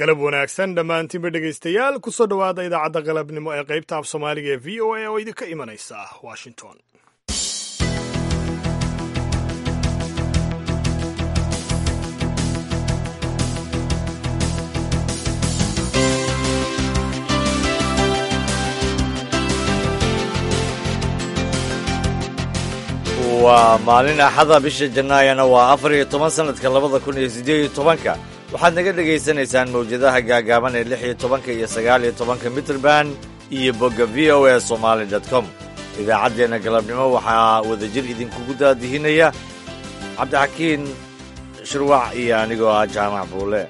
galab wanaagsan dhammaantiinba dhegaystayaal ku soo dhowaada idaacadda galabnimo ee qaybta af soomaaliga ee v o a oo idinka imanaysa washington waa maalin axada bisha jannaayana waa afar iyo toban sannadka labada kun iyo siddeed iyo tobanka waxaad naga dhegaysanaysaan mawjadaha gaagaaban ee lix iyo tobanka iyo sagaal iyo tobanka mitrband iyo bogga v o a somaali dot com idaacaddeenna galabnimo waxaa wadajir idinkugu daadihinaya cabdixakiin shirwac iyo anigoo ah jaamac buule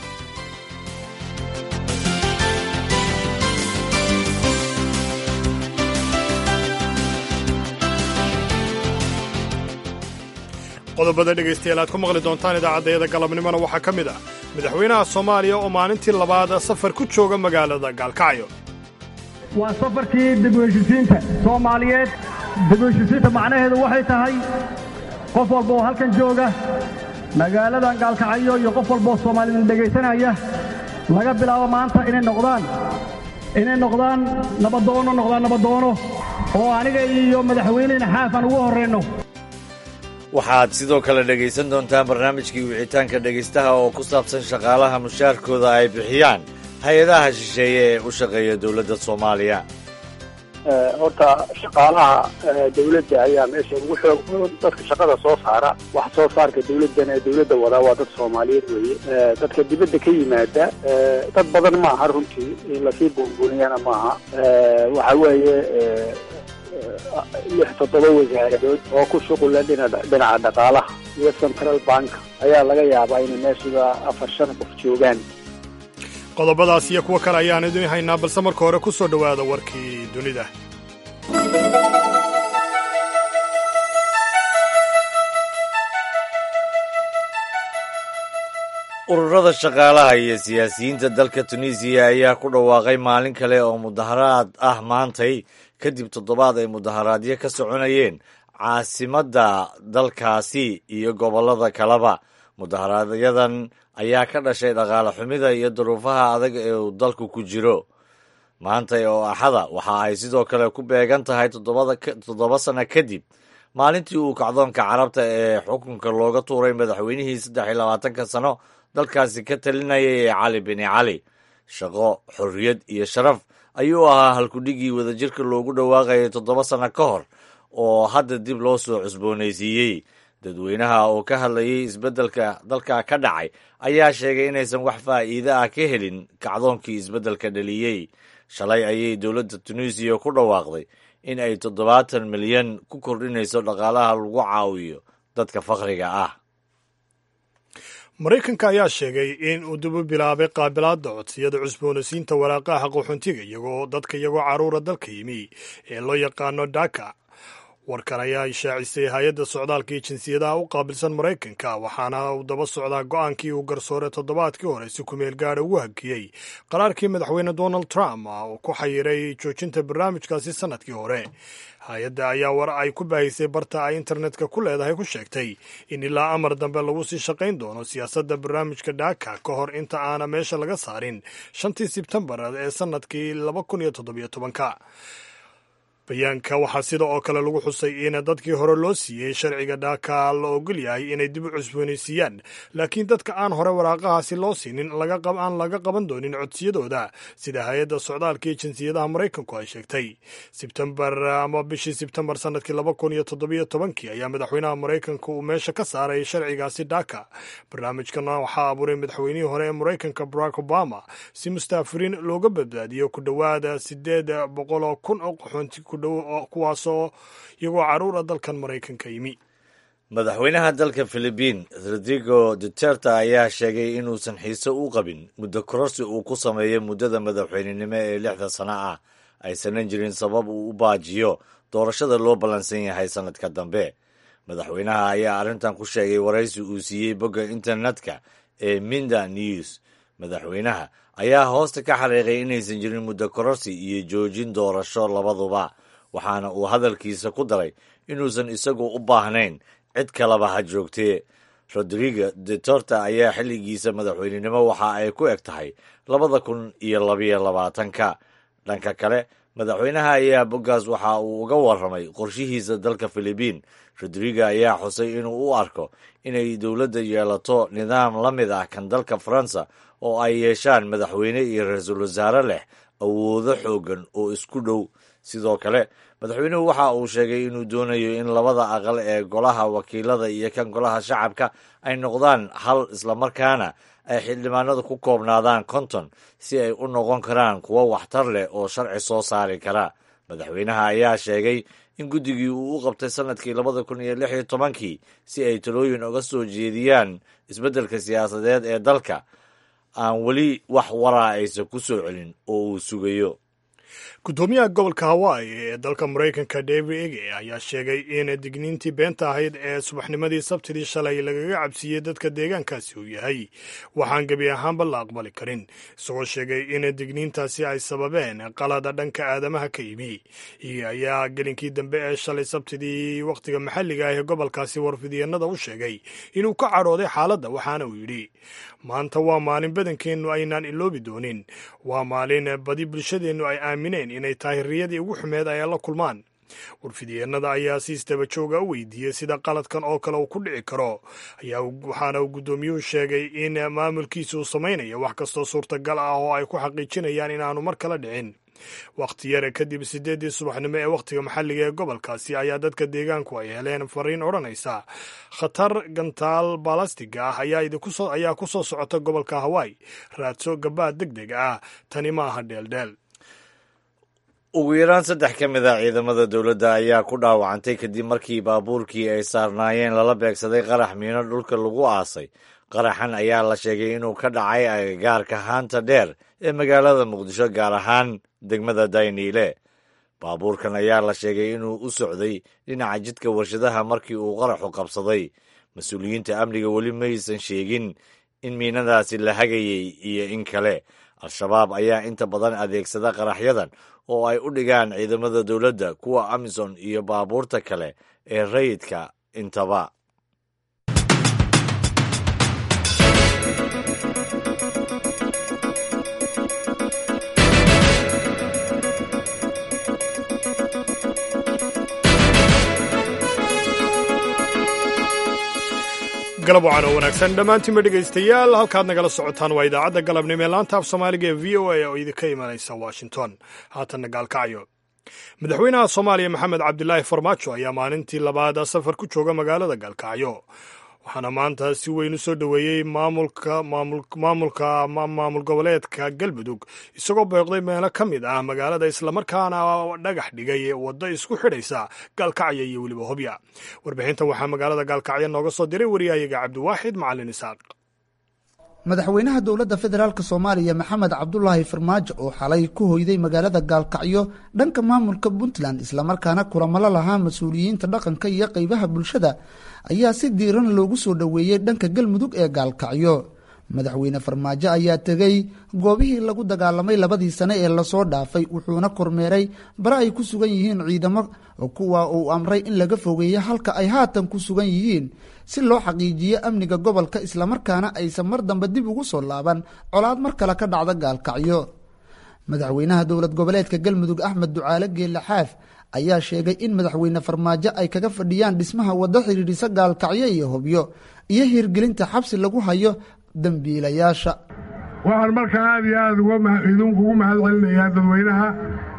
qodobada dhegaystayaal aad ku maqli doontaan idaacaddayada galabnimona waxaa ka mid ah madaxweynaha soomaaliya oo maalintii labaad safar ku jooga magaalada gaalkacyo waa safarkii dib-u-heshisiinta soomaaliyeed dib-u-heshisiinta macnaheedu waxay tahay qof walba oo halkan jooga magaaladan gaalkacyo iyo qof walba oo soomaalida dhegaysanaya laga bilaabo maanta inay noqdaan inay noqdaan nabadoono noqdaan nabadoono oo aniga iyo madaxweynehina xaafan ugu horrayno waxaad sidoo kale dhegaysan doontaan barnaamijkii wicitaanka dhegaystaha oo ku saabsan shaqaalaha mushaarkooda ay bixiyaan hay-adaha shisheeye ee u shaqeeya dowladda soomaaliya horta shaqaalaha dawladda ayaa meesha ugu xoog dadka shaqada soo saara wax soo saarka dawladdan ee dawladda wadaa waa dad soomaaliyeed weeye dadka dibadda ka yimaada dad badan maaha runtii in lasii buunbuuniyana maaha waxa weeye lix toddoba wasaaradood oo ku shuqula dhinaca dhaqaalaha iyo central bank ayaa laga yaabaa inay meeshiba afar shan qof joogaan qodobadaas iyo kuwo kale ayaan idin haynaa balse marka hore ku soo dhowaada warkii dunida ururada shaqaalaha iyo siyaasiyiinta dalka tunisiya ayaa ku dhawaaqay maalin kale oo mudaharaad ah maantay kadib toddobaad ay mudaharaadyo ka soconayeen caasimadda dalkaasi iyo gobollada kaleba mudaharaaadyadan ayaa ka dhashay dhaqaale xumida iyo duruufaha adag ee uu dalku ku jiro maantay oo axada waxa ay sidoo kale ku beegan tahay toddoba sanno kadib maalintii uu kacdoonka carabta ee xukunka looga tuuray madaxweynihii saddex iyo labaatanka sano dalkaasi ka talinayay ee cali bini cali shaqo xorriyad iyo sharaf ayuu ahaa halkudhigii wadajirka loogu dhawaaqayay toddoba sanno ka hor oo hadda dib loo soo cusboonaysiiyey dadweynaha oo ka hadlayay isbeddelka dalka ka dhacay ayaa sheegay inaysan wax faa'iide ah ka helin kacdoonkii isbeddelka dhaliyey shalay ayay dowladda tunisiya ku dhawaaqday in ay toddobaatan milyan ku kordhinayso dhaqaalaha lagu caawiyo dadka fakhriga ah maraykanka ayaa sheegay in uu dib u bilaabay qaabilaadda codsiyada cusboonaysiinta waraaqaha qaxoontiga iyagoo dadka iyagoo carruura dalka yimi ee loo yaqaano dhaka warkan ayaa ishaacisay hay-adda socdaalka iyo jinsiyadaha u qaabilsan maraykanka waxaana uu daba socdaa go-aankii uu garsoore toddobaadkii hore si kumeel gaadha ugu hakiyey qaraarkii madaxweyne donald trump oo ku xayiray joojinta barnaamijkaasi sannadkii hore hay-adda ayaa war ay ku baahisay barta ay internetka ku leedahay ku sheegtay in ilaa amar dambe lagu sii shaqayn doono siyaasadda barnaamijka dhaka ka hor inta aana meesha laga saarin shantii sebtembar ee sannadkii laba kun iyo toddobiyo tobanka bayaanka waxaa sida oo kale lagu xusay in dadkii hore loo siiyey sharciga dhaaka la ogol yahay inay dib u cusboonaysiiyaan laakiin dadka aan hore waraaqahaasi loo siinin aan laga qaban doonin codsiyadooda sida hay-adda socdaalka iyo jinsiyadaha maraykanku ay sheegtay sebtembar ama bishii sebtembar sannadkii laba kun iyo toddobiyo tobankii ayaa madaxweynaha maraykanka uu meesha ka saaray sharcigaasi dhaka barnaamijkana waxaa abuuray madaxweynihii hore ee maraykanka barack obama si mustaafiriin looga badbaadiyo ku dhowaada sideed boqol oo kun oo qaxoonti kuwaasoo iyagoo carruura dalkan maraykanka yimi madaxweynaha dalka philibiin rodrigo duterte ayaa sheegay inuusan xiise u qabin muddo kororsi uu ku sameeyo muddada madaxweynenimo ee lixda sano ah aysanan jirin sabab uu u baajiyo doorashada loo ballansan yahay sannadka dambe madaxweynaha ayaa arrintan ku sheegay waraysi uu siiyey bogga internetka ee minda news madaxweynaha ayaa hoosta ka xariiqay inaysan jirin muddo kororsi iyo joojin doorasho labaduba waxaana uu hadalkiisa ku daray inuusan isagu u baahnayn cid kaleba ha joogtee rodrigo detorta ayaa xilligiisa madaxweynenimo waxa ay ku eg tahay labada kun iyo labayo labaatanka dhanka kale madaxweynaha ayaa boggaas waxa uu uga warramay qorshihiisa dalka filibiin rodrigo ayaa xusay inuu u arko inay dowladda yeelato nidaam la mid ah kan dalka faransa oo ay yeeshaan madaxweyne iyo ra-iisul wasaare leh awoodo xooggan oo isku dhow sidoo kale madaxweynuhu waxa uu sheegay inuu doonayo in labada aqal ee golaha wakiilada iyo kan golaha shacabka ay noqdaan hal islamarkaana ay xildhibaanadu ku koobnaadaan konton si ay u noqon karaan kuwo waxtar leh oo sharci soo saari kara madaxweynaha ayaa sheegay in guddigii uu u qabtay sanadkii labada kun iyo lix iyo tobankii si ay talooyin uga soo jeediyaan isbeddelka siyaasadeed ee dalka aan weli wax waraa aysan ku soo celin oo uu sugayo guddoomiyaha gobolka hawaii ee dalka maraykanka david ege ayaa sheegay in digniintii beenta ahayd ee subaxnimadii sabtidii shalay lagaga cabsiiyey dadka deegaankaasi uu yahay waxaan gebi ahaanba la aqbali karin isagoo sheegay in digniintaasi ay sababeen qalada dhanka aadamaha ka yimi ege ayaa gelinkii dambe ee shalay sabtidii wakhtiga maxalliga ah ee gobolkaasi warfidyeennada u sheegay inuu ka cadhooday xaaladda waxaana uu yidhi maanta waa maalin badankeennu aynaan iloobi doonin waa maalin badi bulshadeennu ay aamineen inay tahay riyadii ugu xumeed ay la kulmaan warfidyeenada ayaa si istaba jooga u weydiiyey sida qaladkan oo kale uu ku dhici karo ayaa waxaana uu guddoomiyuhu sheegay in maamulkiisa uu samaynayo wax kastoo suurtagal ah oo ay ku xaqiijinayaan inaanu mar kala dhicin wakhti yare kadib sideeddii subaxnimo ee wakhtiga maxalliga ee gobolkaasi ayaa dadka deegaanku ay heleen fariin odhanaysa khatar gantaal balastiga ah ayaa ku soo socota gobolka hawaii raadso gabaad deg deg ah tani ma aha dheeldheel ugu yaraan saddex ka mid a ciidamada dowladda ayaa ku dhaawacantay kadib markii baabuurkii ay saarnaayeen lala beegsaday qarax miino dhulka lagu aasay qaraxan ayaa la sheegay inuu ka dhacay agagaarka haanta dheer ee magaalada muqdisho gaar ahaan degmada dayniile baabuurkan ayaa la sheegay inuu u socday dhinaca jidka warshadaha markii uu qaraxu qabsaday mas-uuliyiinta amniga weli maysan sheegin in miinadaasi la hagayay iyo in kale al-shabaab ayaa inta badan adeegsada qaraxyadan oo ay u dhigaan ciidamada dowladda kuwa amisom iyo baabuurta kale ee rayidka intaba galab wacan oo wanaagsan dhammaantiinba dhegaystayaal halkaad nagala socotaan waa idaacadda galabnimo ee laanta af soomaaliga ee v o a oo idinka imanaysa washington haatanna gaalkacyo madaxweynaha soomaaliya maxamed cabdilaahi farmaajo ayaa maalintii labaad safar ku jooga magaalada gaalkacyo waxaana maanta si weyn u soo dhoweeyey maamulka maamulka maamul goboleedka galmudug isagoo booqday meelo ka mid ah magaalada islamarkaana dhagax dhigay waddo isku xidhaysa gaalkacyo iyo weliba hobya warbixintan waxaa magaalada gaalkacyo nooga soo diray wariyahayaga cabdiwaaxid macalin isaaq madaxweynaha dowladda federaalk soomaaliya maxamed cabdulaahi farmaajo oo xalay ku hoyday magaalada gaalkacyo dhanka maamulka puntland islamarkaana kulamalo lahaa mas-uuliyiinta dhaqanka iyo qeybaha bulshada ayaa si diiran loogu soo dhoweeyey dhanka galmudug ee gaalkacyo madaxweyne farmaajo ayaa tegey goobihii lagu dagaalamay labadii sane ee lasoo dhaafay wuxuuna kormeeray bare ay ku sugan yihiin ciidamo kuwa uu amray in laga fogeeyo halka ay haatan ku sugan yihiin si loo xaqiijiyo amniga gobolka islamarkaana aysan mar dambe dib ugu soo laaban colaad mar kale ka dhacda gaalkacyo madaxweynaha dowlad goboleedka galmudug axmed ducaale geelle xaaf ayaa sheegay in madaxweyne farmaajo ay kaga fadhiyaan dhismaha waddo xidhiidhisa gaalkacyo iyo hobyo iyo hirgelinta xabsi lagu hayo dambiilayaasha waxaan markaa aad iyo aad idinkugu mahad celinayaa dadweynaha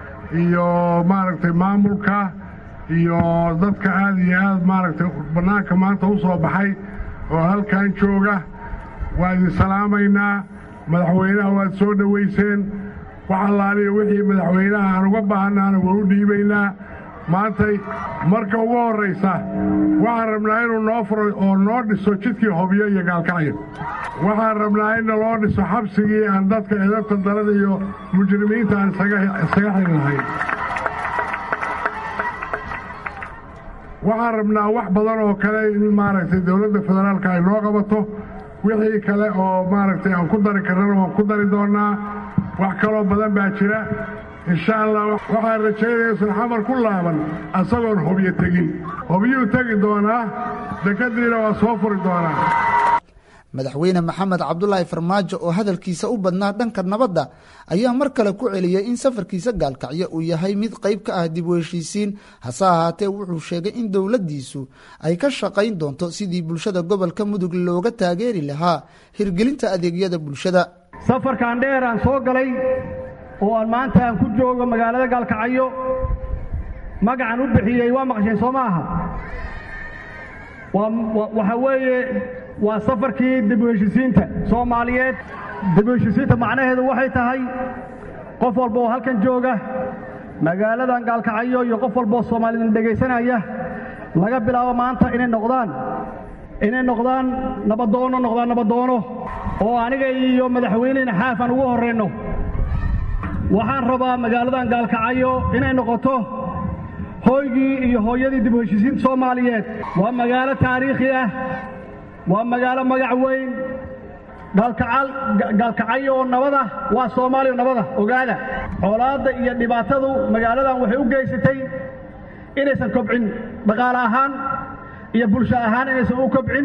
iyo maaragtay maamulka iyo dadka aad iyo aad maaragtay bannaanka maanta u soo baxay oo halkan jooga waa idin salaamaynaa madaxweynaha waad soo dhowayseen wax allaaliya wixii madaxweynaha aan uga baahannaana waa u dhiibaynaa maantay marka ugu horraysa waxaan rabnaa inuu noo furo oo noo dhiso jidkii hobyo iyo gaalkacyo waxaan rabnaa in naloo dhiso xabsigii aan dadka edabta daran iyo mujrimiinta aan isaga xiri lahayn waxaan rabnaa wax badan oo kale in maaragtay dowladda federaalka ay noo qabato wixii kale oo maaragtay aan ku dari karnana waan ku dari doonnaa wax kaloo badan baa jira insha allah waxaan rajaynaya isan xamar ku laaban asagoon hobyo tegin hobyuu tegi doonaa dekadiina waa soo furi doonaa madaxweyne maxamed cabdulaahi farmaajo oo hadalkiisa u badnaa dhanka nabadda ayaa mar kale ku celiyey in safarkiisa gaalkacyo uu yahay mid qayb ka ah dib u heshiisiin hase ahaatee wuxuu sheegay in dowladdiisu ay ka shaqayn doonto sidii bulshada gobolka mudug looga taageeri lahaa hirgelinta adeegyada bulshada safarkan dheer aan soo galay oo aan maanta aan ku joogo magaalada gaalkacyo magacan u bixiyey waa maqasheen soo maaha waxa weeye waa safarkii dib u heshisiinta soomaaliyeed dib u heshisiinta macnaheedu waxay tahay qof walba oo halkan jooga magaaladan gaalkacyo iyo qof walba oo soomaalida dhegaysanaya laga bilaabo maanta inay noqdaan inay noqdaan nabadoono noqdaan nabadoono oo aniga iyo madaxweynehina xaaf aan ugu horrayno waxaan rabaa magaaladan gaalkacyo inay noqoto hooygii iyo hooyadii dib u heshisiinta soomaaliyeed waa magaalo taariikhi ah waa magaalo magac weyn gaalkacyo oo nabada waa soomaaliya nabada ogaada xoolaadda iyo dhibaatadu magaaladan waxay u geysatay inaysan kobcin dhaqaale ahaan iyo bulsho ahaan inaysan u kobcin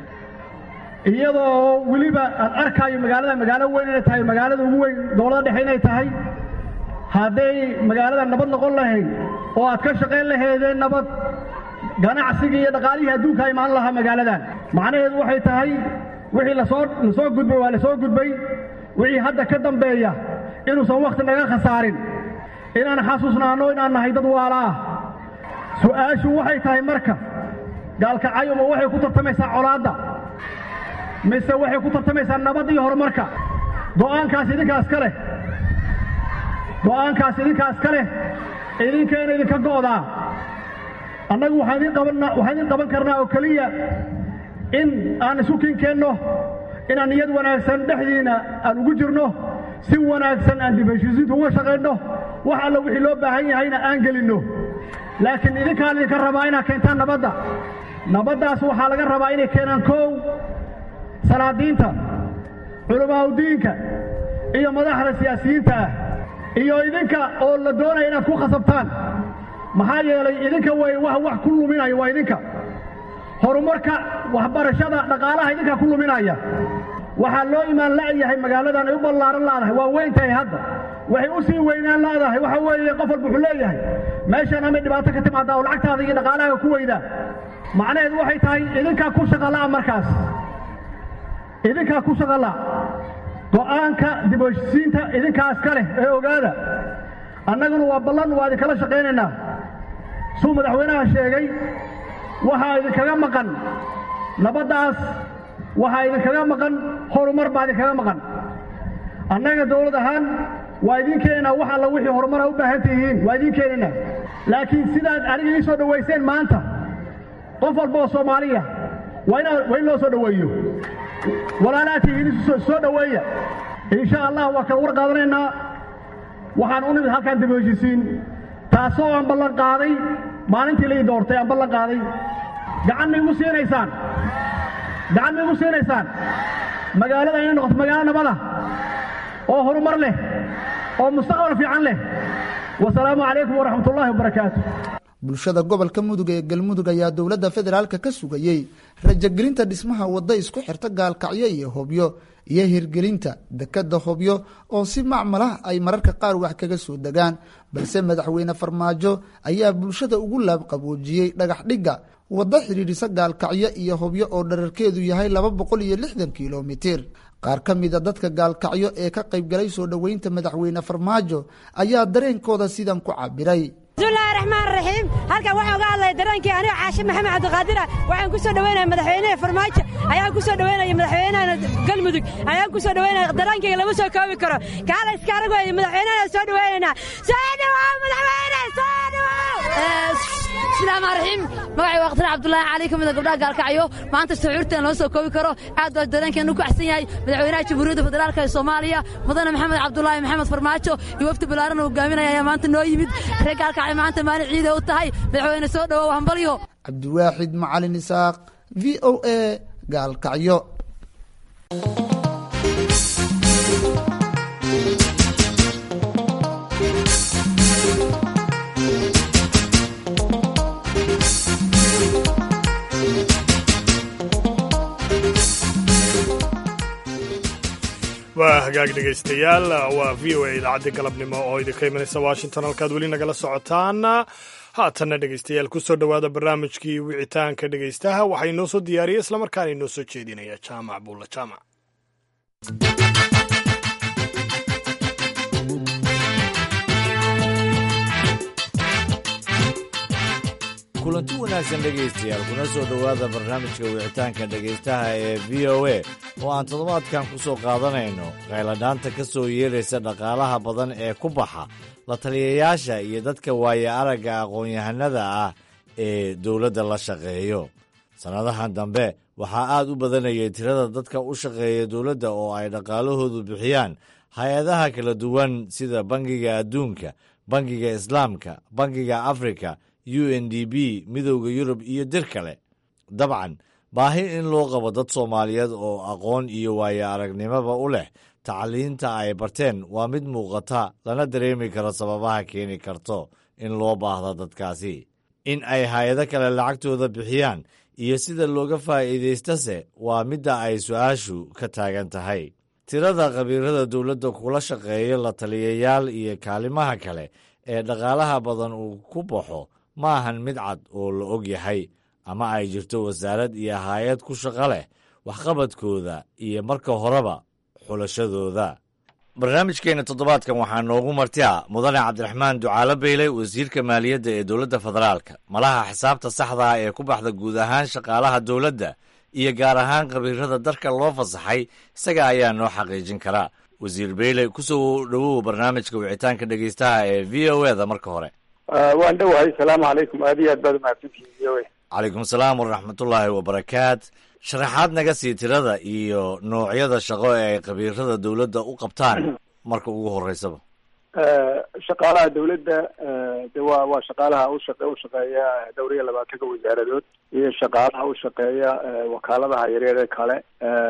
iyadoo weliba aad arkaayo magaalada magaalo weyn inay tahay magaalada ugu weyn dowlada dhexe inay tahay hadday magaalada nabad noqon lahayd oo aad ka shaqayn lahaydeen nabad ganacsigii iyo dhaqaalihii adduunka imaan lahaa magaaladan macnaheedu waxay tahay wixii lasoo lasoo gudbay waa lasoo gudbay wixii hadda ka dambeeya inuusan wakhti naga khasaarin inaan xasuusnaanno inaan nahay dad waala ah su'aashu waxay tahay marka gaalkacyo ma waxay ku tartamaysaa colaadda mise waxay ku tartamaysaa nabad iyo horumarka go'aankaas idinkaas ka leh go'aankaas idinkaas ka leh idinkayna idinka go'daa annagu waxaan idin qaban waxaan idin qaban karnaa oo keliya in aan isu kinkeenno inaan niyad wanaagsan dhexdiina aan ugu jirno si wanaagsan aan dib heshiisiinta uga shaqayno wax alla wixii loo baahan yahayna aan gelinno laakiin idinkaan idinka rabaa inaad keentaan nabadda nabaddaas waxaa laga rabaa inay keenaan koow salaadiinta culamaaudiinka iyo madaxda siyaasiyiinta ah iyo idinka oo la doonaya inaad ku khasabtaan maxaa yeelay idinka way wax wax ku luminaya waa idinka horumarka waxbarashada dhaqaalaha idinkaa ku luminaya waxaa loo imaan la'yahay magaaladan ay u ballaaran laadahay waa weyn tahay hadda waxay u sii weynaan laadahay waxa weeye qof walba wuxuu leeyahay meeshan amay dhibaato ka timaada oo lacagtaada iyo dhaqaalahaaga ku weydaa macnaheedu waxay tahay idinkaa ku shaqala'a markaas idinkaa ku shaqala go'aanka dib u heshisiinta idinkaas ka leh ee ogaada annaguna waa ballan waa idinkala shaqaynaynaa suu madaxweynaha sheegay waxaa idinkaga maqan nabaddaas waxaa idinkaga maqan horumar baa idinkaga maqan annaga dawlad ahaan waa idin keenaynaa wax alla wixii horumara u baahan tihiin waa idin keenaynaa laakiin sidaad aniga ii soo dhowayseen maanta qof walba oo soomaaliya waa inaa waa in loo soo dhoweeyo walaalaa tihiin soo dhoweeya insha allah waa kala war qaadanaynaa waxaan u nimid halkaan dib u heshisiin taasoo aan ballan qaaday maalintii lai doortay aan ballan qaaday gacan ma igu siinaysaan gacan ma igu siinaysaan magaalada inay noqoto magaalo nabada oo horumar leh oo mustaqbal fiican leh wasalaamu calaykum waraxmat ullaahi wabarakaatu bulshada gobolka mudug ee galmudug ayaa dowladda federaalka ka sugayey rajagelinta dhismaha wadda isku xirta gaalkacyo iyo hobyo iyo hirgelinta dekadda hobyo oo si macmalah ay mararka qaar wax kaga soo degaan balse madaxweyne farmaajo ayaa bulshada ugu laabqaboojiyey dhagax dhigga waddo xidhiidhisa gaalkacyo iyo hobyo oo dherarkeedu yahay laba boqol iyo lixdan kilomitir qaar ka mida dadka gaalkacyo ee ka qaybgalay soo dhoweynta madaxweyne farmaajo ayaa dareenkooda sidan ku cabiray bismillahi raxmaan raxiim halkan waxaan uga hadlaya dareenkii aniga caashe maxamed cabdiqaadira waxaan ku soo dhoweynaya madaxweynaha farmaajo ayaan ku soo dhoweynaya madaxweynaha galmudug ayaan ku soo dhoweynaya dareenkayga lama soo koobi karo kaala iska arag weeye madaxweynahana soo dhoweynaynaa soo dhawow madaxweyne soo dhawow bismillahi raxiim magacay waa khtar cabdullaahi cali ka mida gabdhaha gaalkacyo maanta shucuurteen loo soo koobi karo aad baa dareenkeenu ku axsan yahay madaxweynaha jamhuuriyadda federaalka ee soomaaliya mudane maxamed cabdullaahi maxamed farmaajo iyo wafdi ballaaran uu hogaaminaya ayaa maanta noo yimid reer gaalkacyo maanta maalin ciida u tahay madaxweyne soo dhowow hambalyo cabdiwaaxid macalin isaaq v o a gaalkacyo waa hagaag dhegaystayaal waa v o a idaacadii galabnimo oo idinka imanaysa washington halkaad weli nagala socotaan haatanna dhegaystayaal kusoo dhowaada barnaamijkii wicitaanka dhegaystaha waxaa inoo soo diyaariyey islamarkaana inoo soo jeedinaya jaamac buulla jaamac kulanti wanaagsan dhegaystayaal kuna soo dhowaada barnaamijka wicitaanka dhegaystaha ee v o a oo aan toddobaadkan ku soo qaadanayno qayladhaanta ka soo yeeraysa dhaqaalaha badan ee ku baxa la taliyayaasha iyo dadka waaya aragga aqoon-yahanada ah ee dowladda la shaqeeyo sannadahan dambe waxaa aad u badanayay tirada dadka u shaqeeya dowladda oo ay dhaqaalahoodu bixiyaan hay-adaha kala duwan sida bangiga adduunka bangiga islaamka bangiga afrika u n d b midowda yurub iyo dir kale dabcan baahi in loo qabo dad soomaaliyeed oo aqoon iyo waayo aragnimoba u leh tacliinta ay barteen waa mid muuqata lana dareemi karo sababaha keeni karto in loo baahdo dadkaasi in ay hay-ado kale lacagtooda bixiyaan iyo sida looga faa'iidaystase waa midda ay su-aashu ka taagan tahay tirada khabiirada dowladda kula shaqeeya la taliyayaal iyo kaalimaha kale ee dhaqaalaha badan uu ku baxo ma ahan mid cad oo la og yahay ama ay jirto wasaarad iyo hay-ad ku shaqo leh waxqabadkooda iyo marka horeba xulashadooda barnaamijkeenna toddobaadkan waxaa noogu martia mudane cabdiraxmaan ducaalo beyle wasiirka maaliyadda ee dowladda federaalka malaha xisaabta saxda ah ee ku baxda guud ahaan shaqaalaha dowladda iyo gaar ahaan khabiirada dalka loo fasaxay isaga ayaa noo xaqiijin karaa wasiir beyle kusoo dhowow barnaamijka wicitaanka dhegeystaha ee v o eda marka hore waan dhowahay asalaamu calaykum aad iyo aad baad umahadsantihin v o a calaykum asalaam waraxmatullaahi wabarakaat sharaxaad naga sii tirada iyo noocyada shaqo ee ay khabiirada dowladda u qabtaan marka ugu horeysaba shaqaalaha dawladda de waa waa shaqaalaha ushaq ushaqeeya dhowr iyo labaatanka wasaaradood iyo shaqaalaha ushaqeeya wakaaladaha yaryar ee kale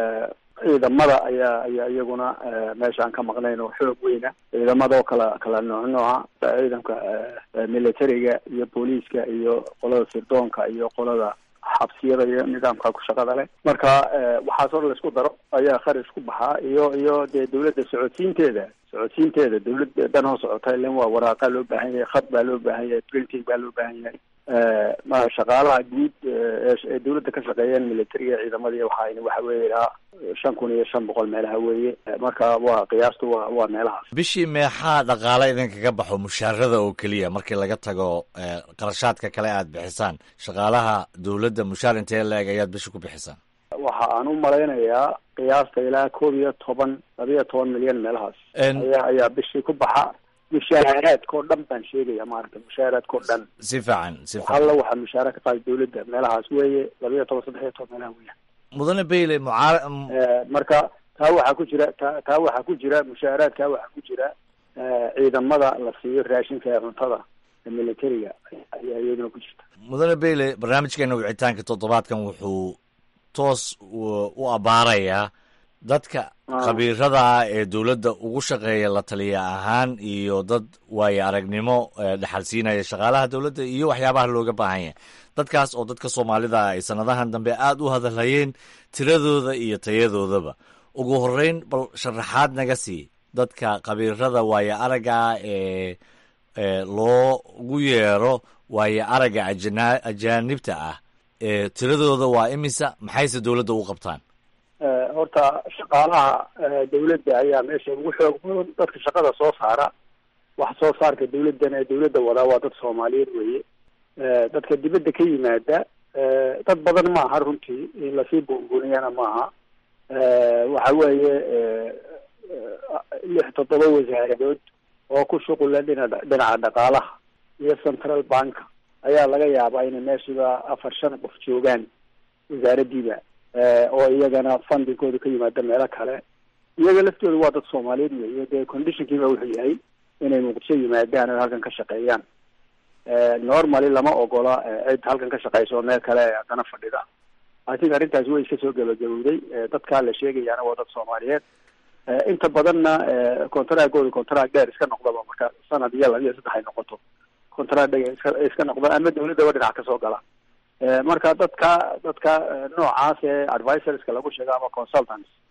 ciidamada ayaa ayaa iyaguna meeshaan ka maqnayn oo xoog weyna ciidamada oo kala kala nooc nooca ciidanka militariga iyo booliiska iyo qolada sirdoonka iyo qolada xabsiyada iyo nidaamka ku shaqada leh marka waxaas oo laisku daro ayaa kharash ku baxaa iyo iyo dee dawladda socodsiinteeda socodsiinteeda dawladda dhan oo socota ilan waa waraaqa loo baahan yahay khad baa loo baahan yahay printing baa loo baahan yahay ma shaqaalaha guud ee dawladda ka shaqeeyeen militariga ciidamadii waxaa waxa weeye ilaa shan kun iyo shan boqol meelaha weeye marka waa qiyaastu waa waa meelahaas bishii meexaa dhaqaale idinkaga baxo mushaarada oo keliya markii laga tago qarashaadka kale aad bixisaan shaqaalaha dowladda mushaar intee la-eg ayaad bishi ku bixisaan waxa aan u malaynayaa qiyaasta ilaa koob iyo toban labiyo toban milyan meelahaas ayaa ayaa bishii ku baxa mushaaraadkao dhan baan sheegaya maarata mushaaraadkao dhan si fiican si fiican alla waxaa mushaara ka qaada dawladda meelahaas weeye labiyo toban saddex iyo toban meelaha weya mudane bayle mucaar marka taa waxaa ku jira ta taa waxaa ku jira mushaaraadkaa waxaa ku jira ciidamada la siiyo raashinka ee cuntada ee militariga ayaa iyaduna ku jirta mudane bayle barnaamijkeena wicitaanka toddobaadkan wuxuu toos u abaarayaa dadka khabiirada ah ee dowladda ugu shaqeeya la taliya ahaan iyo dad waayo aragnimo dhexal siinaya shaqaalaha dowladda iyo waxyaabaha looga baahan yahay dadkaas oo dadka soomaalida ay sanadahan dambe aada u hadalhayeen tiradooda iyo tayadoodaba ugu horeyn bal sharaxaad naga sii dadka khabiirada waayo aragga ah ee loogu yeero waayo aragga ajana ajaanibta ah ee tiradooda waa imisa maxayse dowladda u qabtaan horta shaqaalaha dawladda ayaa meesha ugu xoog badan dadka shaqada soo saara wax soo saarka dawladdana ee dawladda wadaa waa dad soomaaliyeed weeye dadka dibadda ka yimaada dad badan maaha runtii in lasii buunbuuniyana maaha waxa weeye lix toddoba wasaaradood oo ku shuqula dhina dhinaca dhaqaalaha iyo central banka ayaa laga yaabaa inay meeshiiba afar shan qof joogaan wasaaraddiiba oo iyagana fundingkooda ka yimaada meelo kale iyaga laftooda waa dad soomaaliyeed weeye dee conditionkiiba wuxuu yahay inay muqdisho yimaadaan oo halkan ka shaqeeyaan normally lama ogola cid halkan ka shaqeysa oo meel kale haddana fadhida i think arrintaasi way iska soo gabagabowday dadkaa la sheegayaana waa dad soomaaliyeed inta badanna contractooda contract dheer iska noqdaba marka sanad iyo laba iyo saddex ay noqoto contract dheer iska iska noqda ama dawladdaba dhinac kasoo gala marka dadka dadka noocaas ee advisorska lagu sheego ama consultants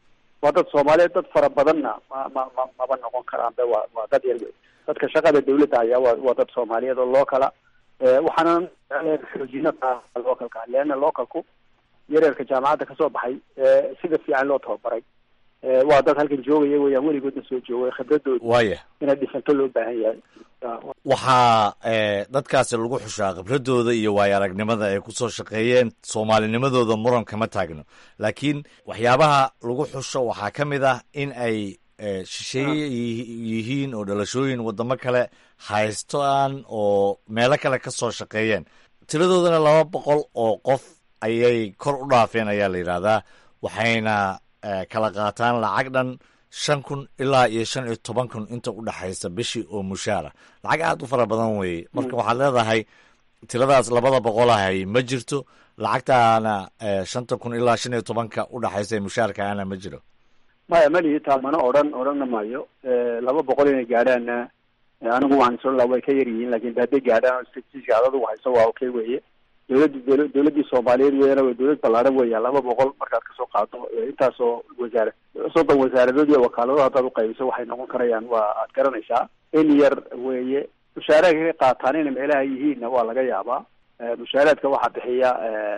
waa dad soomaaliyeed dad fara badanna ma ma ma maba noqon karaan be waa waa dad yar wey dadka shaqada dawladda hayaa waa waa dad soomaaliyeed oo lookala waxaana xoojino localka leana localku yareerka jaamacadda kasoo baxay sida fiican loo tababaray waa dad halkan joogaya weyaan weligoodna soo joogay khibradooda waaya inay dhisanto loo baahan yahay waxaa dadkaasi lagu xushaa khibradooda iyo waayo aragnimada ay kusoo shaqeeyeen soomaalinimadooda muran kama taagno laakiin waxyaabaha lagu xusho waxaa ka mid ah in ay shisheeye yihiin oo dhalashooyin wadamo kale haystaan oo meelo kale ka soo shaqeeyeen tiradoodana laba boqol oo qof ayay kor u dhaafeen ayaa la yidhaahdaa waxayna kala qaataan lacag dhan shan kun ilaa iyo shan iyo toban kun inta u dhexaysa bishii oo mushaara lacag aad u fara badan weeye marka waxaad leedahay tiradaas labada boqol ahay ma jirto lacagtaana shanta kun ilaa shan iyo tobanka u dhexaysa mushaarkaana ma jiro maya malihi taa mana odhan odhanna maayo laba boqol inay gaadhaanna anigu waan soo way ka yar yihiin lakin hadday gaadhaan statistiska adadu hayso waa okay weye dawladdi dl dawladdii soomaaliyeed weyana way dawlad ballaadhan weeyaan laba boqol markaad kasoo qaado intaasoo wasaara soddon wasaaradood iyo wakaalado haddaad uqaybiso waxay noqon karayaan waa aad garanaysaa in yar weeye mushaaraadka ka qaataan inay meelaha yihiinna waa laga yaabaa mushaaraadka waxaa bixiya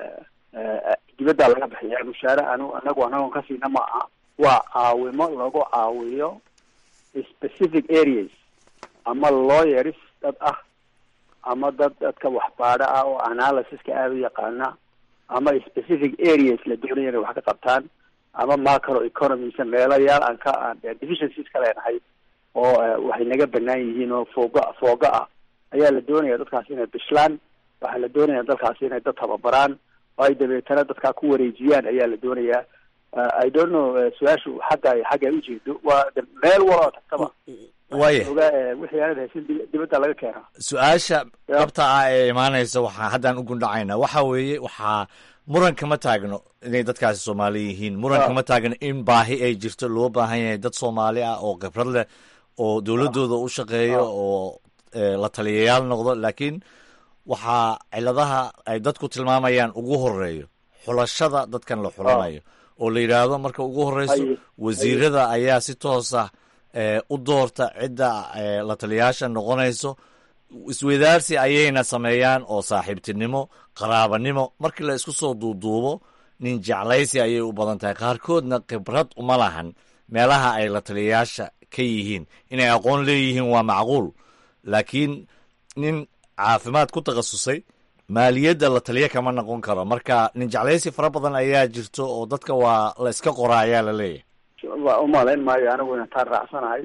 dibaddaa laga bixiya mushaare anu anagu anagoon ka siina ma aha waa caawimo lagu caawiyo specific areas ama lawyers dad ah ama dad dadka waxbaadho ah oo analysiska aada u yaqaana ama specific areas la doonaya inay wax ka qabtaan ama macro economies meelayaal aan ka aan deficiencies ka leenahay oo waxay naga banaan yihiin oo fooga fooga ah ayaa la doonaya dadkaasi inay bishlaan waxaa la doonaya dadkaasi inay dad tababaraan oo ay dabeetana dadkaa ku wareejiyaan ayaa la doonayaa i don't know su-aashu xagga xagga ujeedo waa meel waloo tagtaba waaya ogaa wixii aanad haysin dibadda laga keenaa su-aasha dhabta ah ee imaanaysa waxaa haddaan u gundhacaynaa waxa weeye waxaa muran kama taagno inay dadkaasi soomaali yihiin muran kama taagno in baahi ay jirto loo baahan yahay dad soomaali ah oo khibrad leh oo dowladooda u shaqeeyo oo la taliyayaal noqdo laakiin waxaa ciladaha ay dadku tilmaamayaan ugu horeeyo xulashada dadkan la xulanayo oo la yidhaahdo marka ugu horeyso wasiirada ayaa si toosa u doorta cidda la taliyayaasha noqonayso isweydaarsi ayayna sameeyaan oo saaxiibtinimo qaraabanimo markii la isku soo duuduubo nin jeclaysi ayay u badan tahay qaarkoodna khibrad uma lahan meelaha ay la taliyayaasha ka yihiin inay aqoon leeyihiin waa macquul laakiin nin caafimaad ku takhasusay maaliyadda la taliya kama noqon karo marka nin jeclaysi fara badan ayaa jirto oo dadka waa la iska qoraa ayaa la leeyahay waa umalayn maayo anigu inaan taan raacsanahay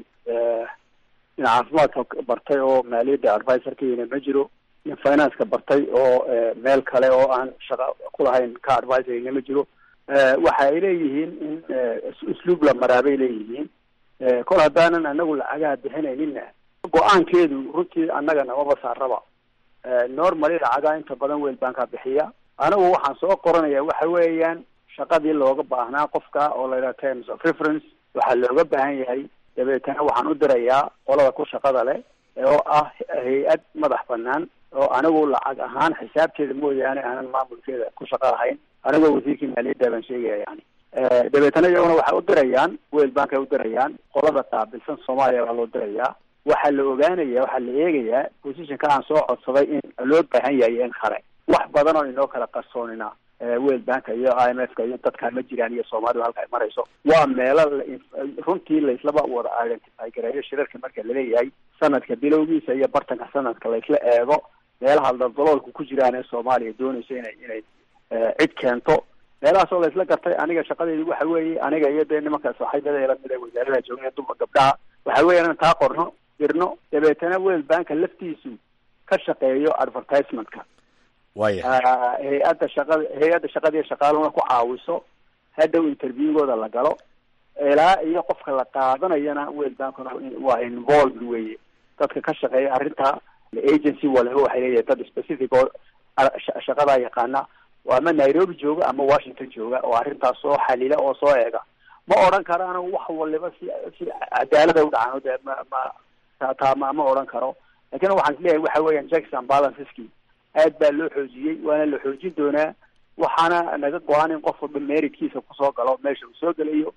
nin caafimaadka bartay oo maaliyadda advisorkayina ma jiro nin financeka bartay oo meel kale oo aan shaqa kulahayn ka advisorina ma jiro waxa ay leeyihiin in usluub la maraa bay leeyihiin kol haddaanan anagu lacagaha bixinayninna go-aankeedu runtii annaga namaba saaraba normally lacagaha inta badan weel bankaa bixiya anigu waxaan soo qoranaya waxa weeyaan shaqadii looga baahnaa qofka oo la yidhaha terms of reference waxaa looga baahan yahay dabeetana waxaan u dirayaa qolada ku shaqada leh oo ah hay-ad madax banaan oo anigu lacag ahaan xisaabteeda mooyaane aanan maamulkeeda ku shaqa lahayn anigoo wasiirkii maaliyadda baan sheegaya yani dabeetana iyaguna waxay u dirayaan weel bankay u dirayaan qolada qaabilsan soomaaliya baa loo dirayaa waxaa la ogaanaya waxaa la eegayaa positionka aan soo codsaday in loo baahan yahay in kale wax badan oo inoo kala qarsoonina weel banka iyo i m f ka iyo dadkaa ma jiraan iyo soomaalidu halka ay marayso waa meelo runtii laislaba wada identify gareeyo shirarka marka laleeyahay sanadka bilowgiisa iyo bartanka sanadka laisla eego meelaha daldaloolku ku jiraan ee soomaaliya doonayso inay inay cid keento meelahaas oo laisla gartay aniga shaqadeedu waxa weeye aniga iyo dee nimanka saaxiibada lamid ee wasaarada jooga dumar gabdhaha waxa weeye inaan taa qorno dirno dabeetana weel banka laftiisu ka shaqeeyo advertisementka waya hay-adda shaqada hay-adda shaqadiiyo shaqaaluna ku caawiso hadhow interviewgooda la galo ilaa iyo qofka la qaadanayana weel bankuna waa involved weye dadka ka shaqeeya arrinta agency waliba waxay leeyahay dad specific oo shaqadaa yaqaana oo ama nairobi jooga ama washington jooga oo arrintaas soo xalila oo soo eega ma odhan karaan wax waliba si si cadaalada u dhacaan de ma ma taa ma ma odhan karo lakin waxaan isleeyahay waxa weeyaan jackson balanceski aad baa loo xoojiyey waana la xoojin doonaa waxaana naga go-an in qof walba meritkiisa kusoo galo meesha uu soo gelayo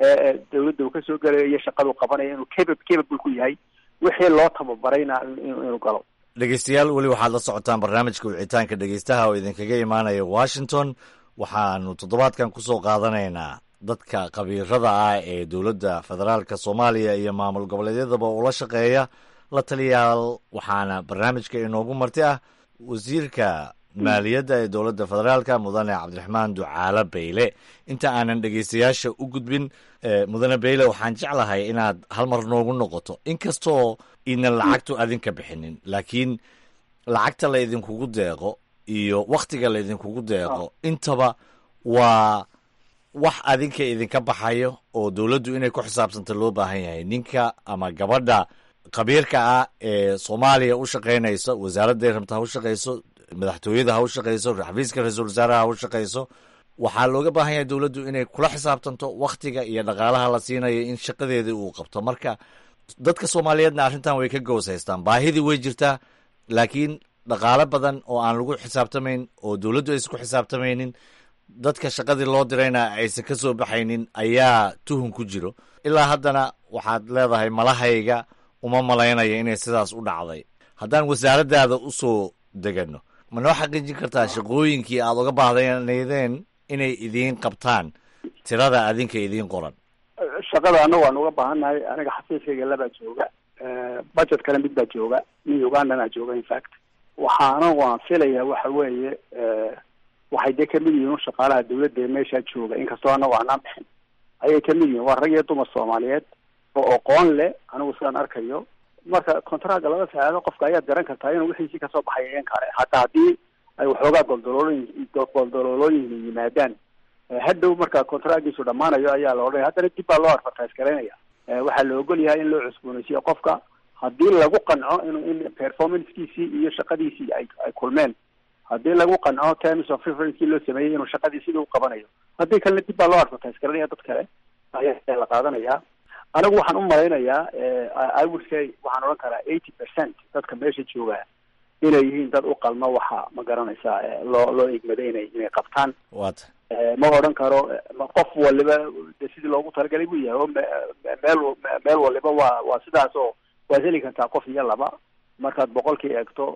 ee dawladda uu kasoo gelayo iyo shaqadu qabanaya inuu capa capable ku yahay wixii loo tababarayna inuu galo dhegeystayaal weli waxaad la socotaan barnaamijka wicitaanka dhegeystaha oo idinkaga imaanaya washington waxaanu toddobaadkan kusoo qaadanaynaa dadka khabiirada ah ee dowladda federaalka soomaaliya iyo maamul goboleedyadaba ula shaqeeya la taliyaal waxaana barnaamijka inoogu marti ah wasiirka maaliyadda ee dowladda federaalka mudane cabdiraxmaan ducaale bayle inta aanan dhegeystayaasha u gudbin mudane bayle waxaan jeclahay inaad hal mar noogu noqoto inkastoo inan lacagtu adinka bixinin laakiin lacagta la idinkugu deeqo iyo wakhtiga la idinkugu deeqo intaba waa wax adinka idinka baxayo oo dowladdu inay ku xisaabsanta loo baahan yahay ninka ama gabadha khabiirka ah ee soomaaliya u shaqaynaysa wasaaradday rabta ha u shaqayso madaxtooyada ha u shaqayso xafiiska ra-iisul wasaaraha ha u shaqayso waxaa looga baahan yahay dowladdu inay kula xisaabtanto wakhtiga iyo dhaqaalaha la siinayo in shaqadeedii uu qabto marka dadka soomaaliyeedna arrintan way ka goos haystaan baahidii way jirtaa laakiin dhaqaale badan oo aan lagu xisaabtamayn oo dowladdu aysan ku xisaabtamaynin dadka shaqadii loo dirayna aysan ka soo baxaynin ayaa tuhun ku jiro ilaa haddana waxaad leedahay malahayga uma malaynaya inay sidaas u dhacday haddaan wasaaraddaada u soo degano ma noo xaqiijin kartaa shaqooyinkii aad uga baahdaneydeen inay idiin qabtaan tirada adinka idiin qoran shaqada annagu aan uga baahannahay aniga xafiiskayga labaa jooga budget kale mid baa jooga nin ugandana jooga infact waxaana waan filaya waxa weeye waxay dee kamid yihiin shaqaalaha dawladda ee meeshaa jooga inkastoo annagu aanaan bixin ayay kamid yihiin waa rag iyo dumar soomaaliyeed oo aqoon leh anigu sidaan arkayo marka contracga laga saxeexdo qofka ayaad garan kartaa inuu wixiisii kasoo baxay in kale hataa haddii ay waxoogaa goldaloolooyin goldaloolooyin yimaadaan hadhow marka contracgiisu dhammaanayo ayaa la odhanaya haddana dib baa loo advertise garaynaya waxaa la ogol yahay in loo cusboonaysiyo qofka haddii lagu qanco inuu in performancekiisii iyo shaqadiisii ay ay kulmeen haddii lagu qanco terms of referencekii loo sameeyey inuu shaqadii sidii u qabanayo haddii kalena dib baa loo advertise garanaya dad kale ayaa la qaadanayaa anigu waxaan u malaynayaa i would say waxaan odhan karaa eighty percent dadka meesha jooga inay yihiin dad u qalma waxa ma garanaysaa loo loo igmaday inay inay qabtaan wata ma odhan karo qof waliba de sidii loogu talagalay buu yahay oo meel meel waliba waa waa sidaas oo waad heli kartaa qof iyo laba markaad boqolkii eegto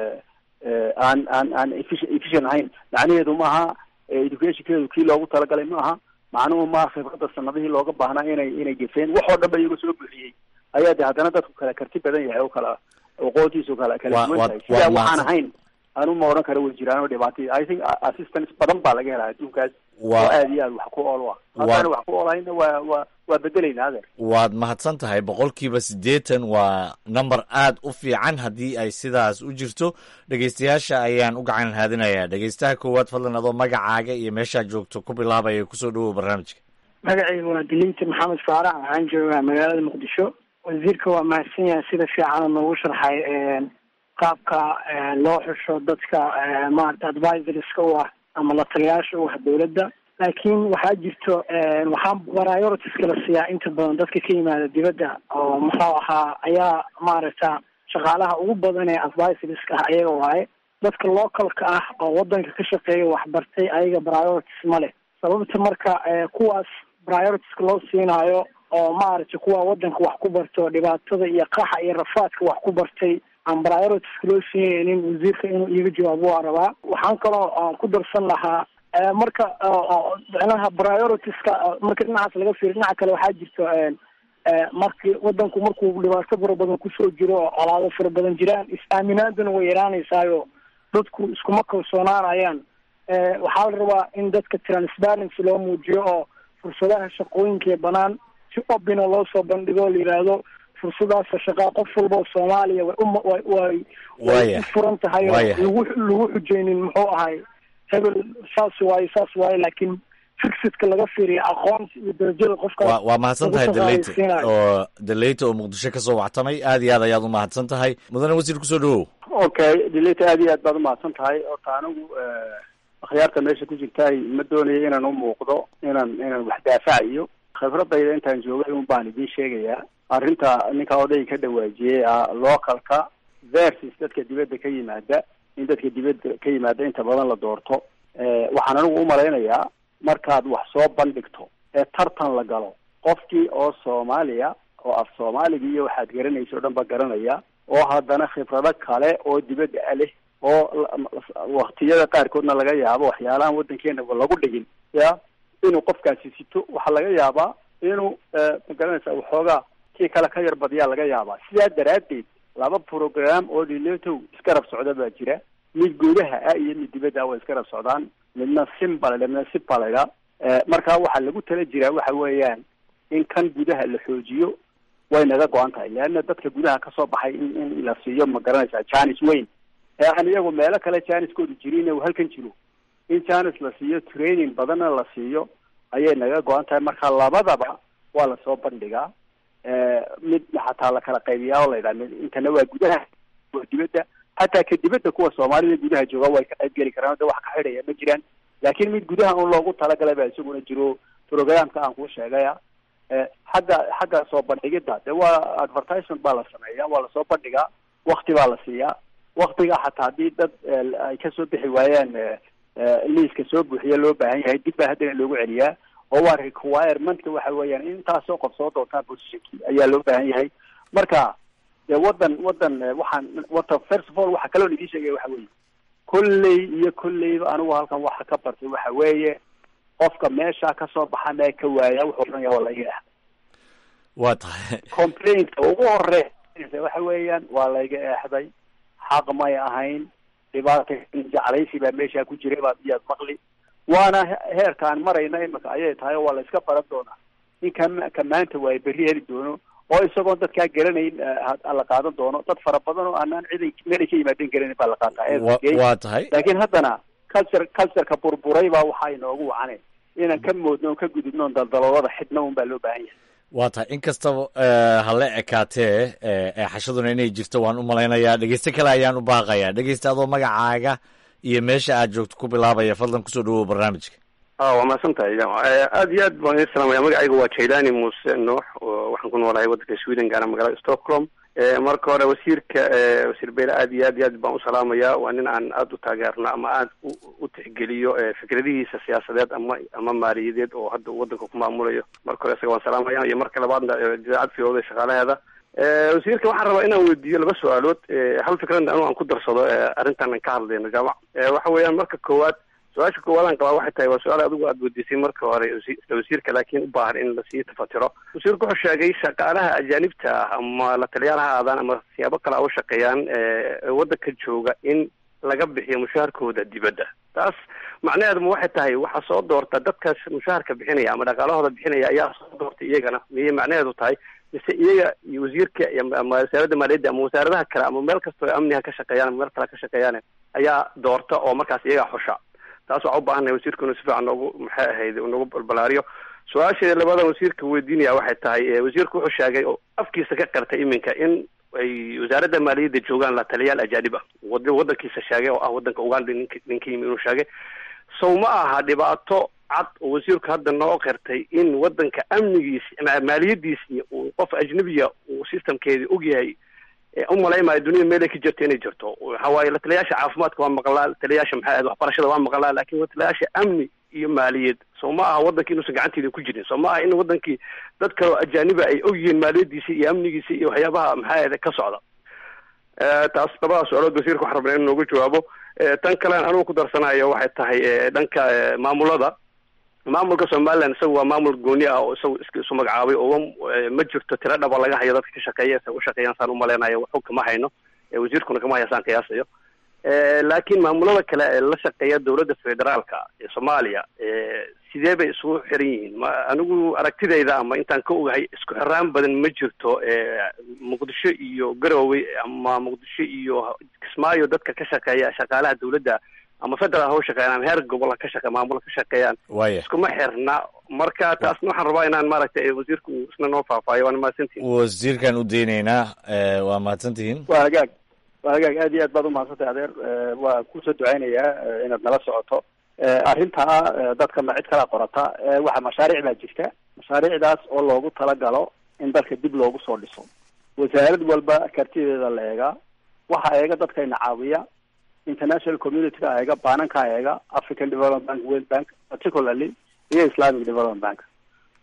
aan aan aan efficient ahayn macnaheedu maaha educationkeedu kii loogu talagalay ma aha macnuhu ma khibradda sanadihii looga baahnaa inay inay gefeen wax oo dhan ba iyaga soo buuxiyey ayaa de haddana dadku kala karti badan yahay oo kala aqoontiisu kala kala duwan tahay sidaa waxaan ahayn anu ma odhan kara way jiraan oo dhibaatay i think assistance badan baa laga helaa adduunkaas oo aad iyo aad wax ku ool ah haddaan wax ku oolahayna waa waa waa bedelaynaa adeer waad mahadsan tahay boqolkiiba siddeetan waa number aad u fiican haddii ay sidaas u jirto dhegeystayaasha ayaan u gacan haadinayaa dhegeystaha koowaad fadlan adoo magacaaga iyo meeshaad joogto ku bilaabaya kusoo dhawow barnaamijka magacayga waa dilinta maxamed faarax waxaan joogaa magaalada muqdisho wasiirka waa mahadsan yahay sida fiican noogu sharxay qaabka loo xusho dadka maarata advisorska u ah ama la taliyaasha u ah dawladda laakiin waxaa jirto waxaa prioritiska la siiyaa inta badan dadka ka yimaada dibadda oo muxuu ahaa ayaa maaragta shaqaalaha ugu badan ee advisorska ah ayaga waaye dadka localka ah oo wadanka ka shaqeeya waxbartay ayaga priorities ma leh sababta marka kuwaas prioritiska loo siinaayo oo maaragtay kuwa wadanka wax ku barto dhibaatada iyo qaxa iyo rafaadka wax ku bartay aan prioritiska loo siinaynin wasiirka inuu iiga jawaabo waa rabaa waxaan kaloo aan ku darsan lahaa marka micnaha prioritiska marka dhinacaas laga fiiriyo dhinaca kale waxaa jirto marki wadanku markuu dhibaato fara badan kusoo jiro oo colaado fara badan jiraan is-aaminaaduna way yaraanaysaayo dadku iskuma kalsoonaanayaan waxaa la rabaa in dadka transparency loo muujiyo oo fursadaha shaqooyinka ee banaan si obina loo soo bandhigo o la yidhaahdo fursadaasa shaqaa qof walba oo soomaaliya way uma way way way u furan tahay oo lagu lagu xujeynin muxuu ahay hebel saas waaye saas waaye laakiin fixidka laga fiiriya aqoonsi iyo darajada qofka wa waa mahadsan tahay deleyte oo deleyte oo muqdisho kasoo waxtamay aad iyo aad ayaad u mahadsan tahay mudane wasiir kusoo dhawow okay deleyte aad iyo aad baad umahadsan tahay horta anigu akhyaarta meesha ku jirtaay ma doonayo inaan u muuqdo inaan inaan wax daafacayo khibradayda intaan joogay un baan idiin sheegayaa arrinta ninka odayga ka dhawaajiyey ah localka versus dadka dibadda ka yimaada in dadka dibadda ka yimaada inta badan la doorto waxaan anigu umalaynayaa markaad wax soo bandhigto ee tartan la galo qofkii oo soomaaliya oo af soomaaliga iyo waxaad garanaysa o dhan ba garanaya oo haddana khibrado kale oo dibadda a leh oo waktiyada qaarkoodna laga yaabo waxyaalahan waddankeenaba lagu dhigin ya inuu qofkaasi sito waxaa laga yaabaa inuu ma garanaysa waxoogaa kii kale ka yar badiyaa laga yaabaa sidaa daraaddeed laba program oo dhiletow iskarab socda baa jira mid gudaha ah iyo mid dibadda ah way iskarab socdaan midna simba midna sipalayda marka waxaa lagu tala jiraa waxa weeyaan in kan gudaha la xoojiyo way naga go-an tahay leanna dadka gudaha kasoo baxay in in la siiyo ma garanaysaa janis weyn ee aan iyagu meelo kale janiskoodu jirin uu halkan jiro in janis la siiyo training badanna la siiyo ayay naga go-an tahay marka labadaba waa lasoo bandhigaa mid xataa la kala qaybiyaa oo la yidhaha intana waa gudaha waa dibadda xataa ka dibadda kuwa soomaalida gudaha jooga way ka qayb geli karaan de wax ka xidhaya ma jiraan laakiin mid gudaha un loogu talagalay baa isaguna jiro programka aan kuu sheegaya xagga xagga soo bandhigidda de waa advertisement baa la sameeya waa lasoo bandhigaa wakti baa la siiyaa waktiga xataa haddii dad ay kasoo bixi waayaan liiska soo buuxiya loo baahan yahay dib baa haddana loogu celiyaa oo waa requirementka waxa weeyaan in intaasoo qof soo doontaa positionkii ayaa loo baahan yahay marka de wadan wadan waxaan wata first of all waxa kaloo idin sheegaya waxa weeye kolley iyo kolleyba anigu halkan waxa ka bartay waxa weeye qofka meesha kasoo baxa mee ka waaya wuxuu odhanaya waa laga eexday waa tahay complaintka ugu horeeya waxa weeyaan waa layga eexday xaq may ahayn dhibaata jeclaysi baa meesha ku jiray baad iyaad maqli waana heerkaan marayna imika ayay tahay oo waa la iska baran doonaa in ka ka maanta waay berri heli doono oo isagoon dadkaa garanayn la qaadan doono dad fara badan oo aanaan ciday meelay ka yimaadeen garanayn baa la qaataa waa tahay laakiin haddana culture cultureka burburay baa waxaa inoogu wacane inaan ka moodno on ka gudubno on daldaloolada xidhna un baa loo baahan yahay waa tahay in kastaba hala ekaatee eexashaduna inay jirto waan u malaynayaa dhegeyste kale ayaan u baaqayaa dhegeysta adoo magacaaga iyo meesha aad joogto ku bilaabaya fadlan kusoo dhawow barnaamijka a waa mahadsan tahay aad iyo aad baan idin salaamaya magacayga waa jailani muuse nuux waxaan ku noolahay waddanka sweden gaana magaalada stockholm marka hore wasiirka wasiir beyle aad iyo aad iyo aad baan u salaamaya waa nin aan aada u taageerno ama aada u tixgeliyo fikradihiisa siyaasadeed ama ama maaliyadeed oo hadda uu waddanka ku maamulayo marka hore isaga waan salaamaya iyo marka labaadna idaacad fiyoda shaqaalaheeda wasiirka waxaan rabaa inaan weydiiyo laba su-aalood hal fikradna anu aan ku darsado arrintan aan ka hadlayno jaamac waxa weeyaan marka koowaad su-aasha koowaad aan qabaa waxay tahay waa su-aal adigu aada weydiisay marka hore isla wasiirka laakiin u baahan in lasii tafatiro wasiirku wuxuu sheegay shaqaalaha ajaanibta ah ama la taliyaal ha aadaan ama siyaabo kale a u shaqeeyaan waddanka jooga in laga bixiyo mushaharkooda dibadda taas macnaheeduma waxay tahay waxaa soo doorta dadkaas mushaharka bixinaya ama dhaqaalahooda bixinaya ayaa soo doortay iyagana miyay macnaheedu tahay mise iyaga iyo wasiirka ama wasaaradda maaliyadda ama wasaaradaha kale ama meel kastoo amniha ka shaqeeyaan ama meel kale ka shaqeeyaan ayaa doorta oo markaas iyagaa xusha taas waxaa u baahannahay wasiirku inuu si fiican noogu maxay ahayd noogu balbalaariyo su-aasheeda labadan wasiirka weydiinaya waxay tahay wasiirku wuxuu sheegay oo afkiisa ka qartay iminka in ay wasaaradda maaliyadda joogaan la taliyaal ajaanib ah wad waddankiisa sheegay oo ah waddanka uganda nink ninka yimi inuu sheegay sow ma aha dhibaato cad oo wasiirku hadda noo qirtay in waddanka amnigiisi maaliyadiisi uu qof ajnabiya uu systemkeedii ogyahay u malaymayo dunida meelay ka jirto inay jirto waxa waaye la taliyaasha caafimaadka waa maqlaa taliyaasha maxay ahayd waxbarashada waa maqlaa laakiin la taliyaasha amni iyo maaliyad soo ma aha waddankii inuusan gacanteeda ku jirin soo ma aha in waddankii dad kaleo ajaaniba ay ogyihiin maaliyadiisi iyo amnigiisi iyo waxyaabaha maxay ahayd ka socda taas labadaas su-aalood wasiirka waxaan rabnaa in noogu jawaabo tan kalean anugu ku darsanayo waxay tahay dhanka maamulada maamulka somaliland isaga waa maamul gooni ah oo isaga iska isu magacaabay oo ma jirto tiro dhaba laga hayo dadka ka shaqeeya sa ushaqeeyaan saan umaleynayo waxu kama hayno wasiirkuna kama haya saan qiyaasayo laakiin maamulada kale ee la shaqeeya dowladda federaalka ee soomaaliya sidee bay isugu xiran yihiin ma anigu aragtidayda ama intaan ka ogahay isku xiraan badan ma jirto muqdisho iyo garowe ama muqdisho iyo kismaayo dadka ka shaqeeya shaqaalaha dowladda ama federal ha u shaqeeyaan ama heer gobol ha ka shaqe maamul ka shaqeeyaan waya iskuma xirna marka taasna waxaan rabaa inaan maaragtay wasiirku isna noo faahfaayo waana mahadsantihin wasiirkaan u daynaynaa waa mahadsantihiin waa hagaag waa hagaag aad iyo aad baad umahadsantay adeer waa kusoo ducaynayaa inaad nala socoto arrintaa dadka ma cid kala qorata waxa mashaariic baa jirta mashaariicdaas oo loogu talagalo in dalka dib loogu soo dhiso wasaarad walba kartideeda la eegaa waxa eega dadkayna caawiya international community-ka eega baananka eega african development bank world bank particularly iyo islamic development bank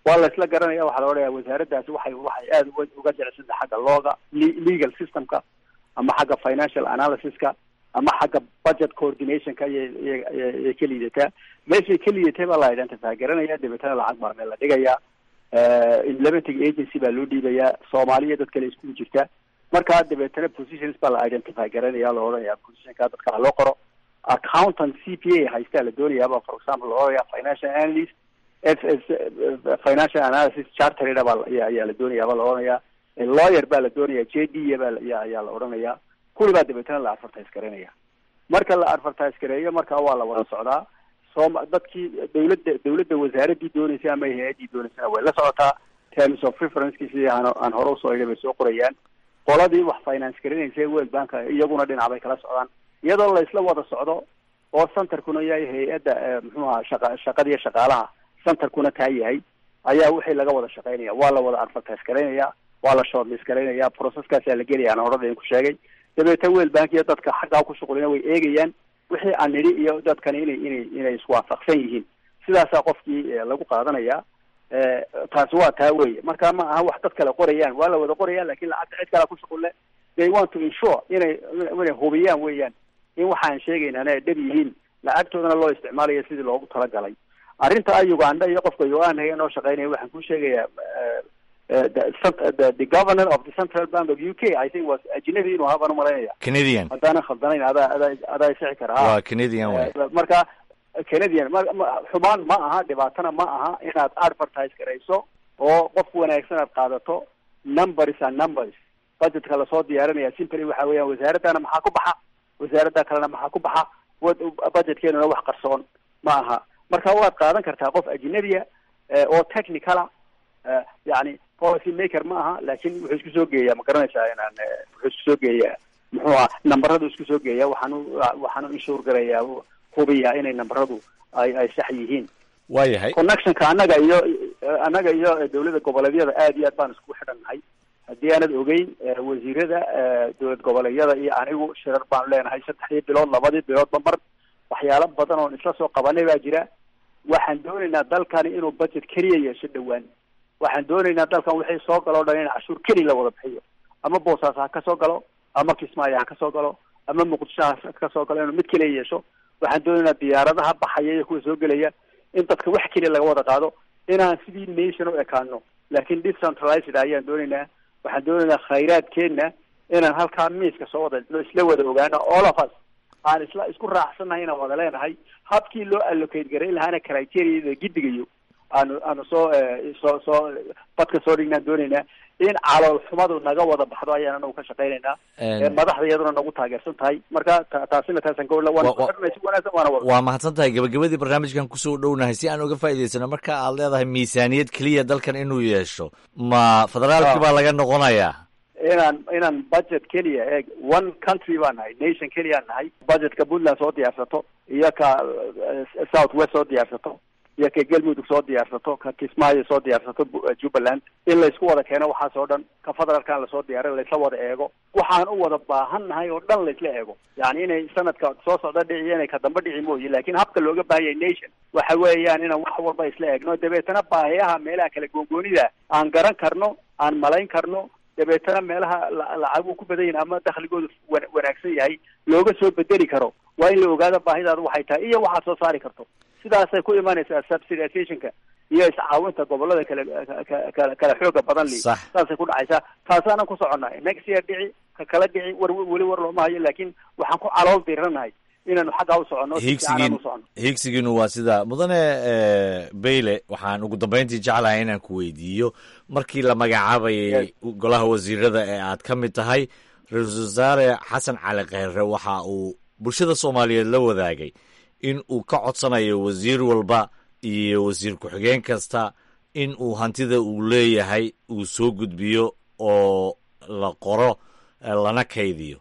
waa la isla garanaya waxaa la odhanaya wasaaraddaasi waxay waxay aada uga uga jecsantahay xagga looga le- legal systemka ama xagga financial analysiska ama xagga budget coordinationka ayay iyay- iyay iyay ka liidataa meeshay ka liidatay baa la identify garanaya dabeetana lacag baa meel la dhigayaa implementing agency baa loo dhiibayaa soomaaliya dad kale iskugu jirta markaa dabeetana positions baa la identify garanaya la odhanaya positionka dadka ha loo qoro accountant c p a haystaa la doonayaaba for example la odhanaya financial analyst f s financial analysis chartered baa la- ayaa ayaa la doonayaaba la odhanaya lawyer baa la doonaya j d baa la- ayaa ayaa la odhanaya kuli baa dabeetana la advertise garanaya marka la advertise gareeyo marka waa la wada socdaa sooma dadkii dawladda dawladda wasaaraddii dooneysay ama hay-addii dooneysana way la socotaa terms of referenceki sidii aan aan hore usoo idhi bay soo qorayaan qoladii wax finance garanaysay world bank iyaguna dhinac bay kala socdaan iyadoo la isla wada socdo oo centerkuna yahay hay-adda eh, muxuu ahaa shaqa shaqadiiyo shaqaalaha centerkuna taa yahay ayaa wixii laga wada shaqaynaya waa la wada advertise garaynaya waa la shortlist garaynaya processkaasaa la gelaya aan horada idinku sheegay dabeetna world bank iyo dadka xaggaa ku shuqulina way eegayaan wixii aan nidhi iyo dadkani inay inay inay iswaafaqsan yihiin sidaasaa qofkii eh, lagu qaadanaya Eh, taasi waa taa weye marka ma aha wax dad kale qorayaan waa la wada qorayaan lakin lacagta cid kalea ku shuqulle they want to ensure inay inay hubiyaan weeyaan in waxaan sheegaynana ay dhab yihiin lacagtoodana loo isticmaalayo sidii loogu talagalay arrinta ah uganda iyo qofka uganda noo shaqeynaya waxaan ku sheegayaa eh, eh, the, cent- the, the governor of the central bank of u k i think was ajnabi inuu ahaa baan umalaynaya canadian haddaanan khaldanayn adaa adaa adaa isixi kara ha waa canadian wey Eh, marka canadian ma- ma- xumaan ma aha dhibaatana ma aha inaad advertise garayso oo qof wanaagsan aad qaadato numbers and numbers budgetka lasoo diyaarinaya simply waxa weeyaan wasaaraddana maxaa ku baxa wasaaradda kalena maxaa ku baxa wad- budgetkeenuna wax qarsoon ma aha marka waad qaadan kartaa qof ajnabiya eh, oo technicala eh, yani policy maker ma aha laakin wuxuu isku soo geeyaa ma garanaysaa inaan eh, wuxuu isku soo geeyaa muxuu ah nambaradu isku soo geeya waxaanu waxaanu inshuur garayaa hubiyaa inay nambaradu ay ay sax yihiin waayahay connectionka annaga iyo annaga iyo dawladda goboleedyada aad iyo aad baan isku xidhannahay haddii aanad ogeyn eh, wasiirada eh, dowlad goboleedyada iyo anigu shirar baan leenahay saddexdii bilood labadii biloodba mar waxyaalo badan oon isla soo qabanay baa jira waxaan doonaynaa dalkani inuu budget keliya yeesho dhowaan waxaan doonaynaa dalkan wixii soo galo o dhan in cashuur keliya la wada bixiyo ama boosaas ha ka soo galo ama kismaayo ha ka soo galo ama muqdisho ha ka soo galo inuu mid keliya yeesho waxaan doonaynaa diyaaradaha baxaya iyo kuwa soo gelaya in dadka wax keliya laga wada qaado inaan sidii nation u ekaano laakin decentralized ayaan doonaynaa waxaan doonaynaa khayraadkeenna inaan halkaa miiska soo wada no isla wada ogaano all of us aan isla isku raacsannahay inaan wada leenahay habkii loo allocate garayn lahaana criteria gidigayo aanu aanu soo eh, soo soo badka soo dhignaan doonaynaa in calool xumadu naga wada baxdo ayaan anagu ka shaqaynaynaa En- Eh, madaxda iyaduna nagu taageersan tahay marka ta- taasina taasan ka waana Wa- wa- ku xidhnay si wanaagsan waana wada waa mahadsan tahay gabagabadii barnaamijkan kusoo dhownahay si aan uga faa'iidaysano marka aad leedahay miisaaniyad keliya dalkan inuu yeesho ma federaalkii baa laga noqonayaa inaan inaan budget keliya eeg one country baan nahay nation keliyaan nahay budgetka puntland soo diyaarsato iyo ka eh, south west soo diyaarsato iyo ka galmudug soo diyaarsato ka kismaayo soo diyaarsato Bu- eh, jubbaland in laysku wada keeno waxaas oo dhan ka federaalkan lasoo diyaarin laysla wada eego waxaan u wada baahan nahay oo dhan laysla eego yani inay sanadka soo socda dhici iyo inay ka damba dhici mooye laakin habka looga baahan yahay nation waxa weeyaan inaan wax walba isla eegno dabeetana baahiyaha meelaha kala goongoonida aan garan karno aan malayn karno dabeetana meelaha la- lacagu ku badan yihin ama dakhligoodu wan- wanaagsan yahay looga soo bedeli karo waa in la ogaado baahidaada waxay tahay iyo waxaad soo saari karto sidaasay ku imanaysaa subsidizationka iyo iscaawinta gobolada kale ka- ka- kala xooga badan li Sax. saasay ku dhacaysaa taasaanan ku soconnahay next year dhici ka kala dhici war weli war looma hayo laakin waxaan ku calool diranahay inaanu xaggaa u soconno si fiican aan higsigiin u soconno higsigiinu waa sida mudane eh, bayle waxaan ugu dambeyntii jeclahay inaan ku weydiiyo markii la magacaabayay golaha wasiirada ee aad ka mid tahay ra-iisul wasaare xasan cali kheyre waxa uu bulshada soomaaliyeed la wadaagay in uu ka codsanayo wasiir walba iyo wasiir ku-xigeen kasta in uu hantida uu leeyahay uu soo gudbiyo oo la qoro eh, lana kaydiyo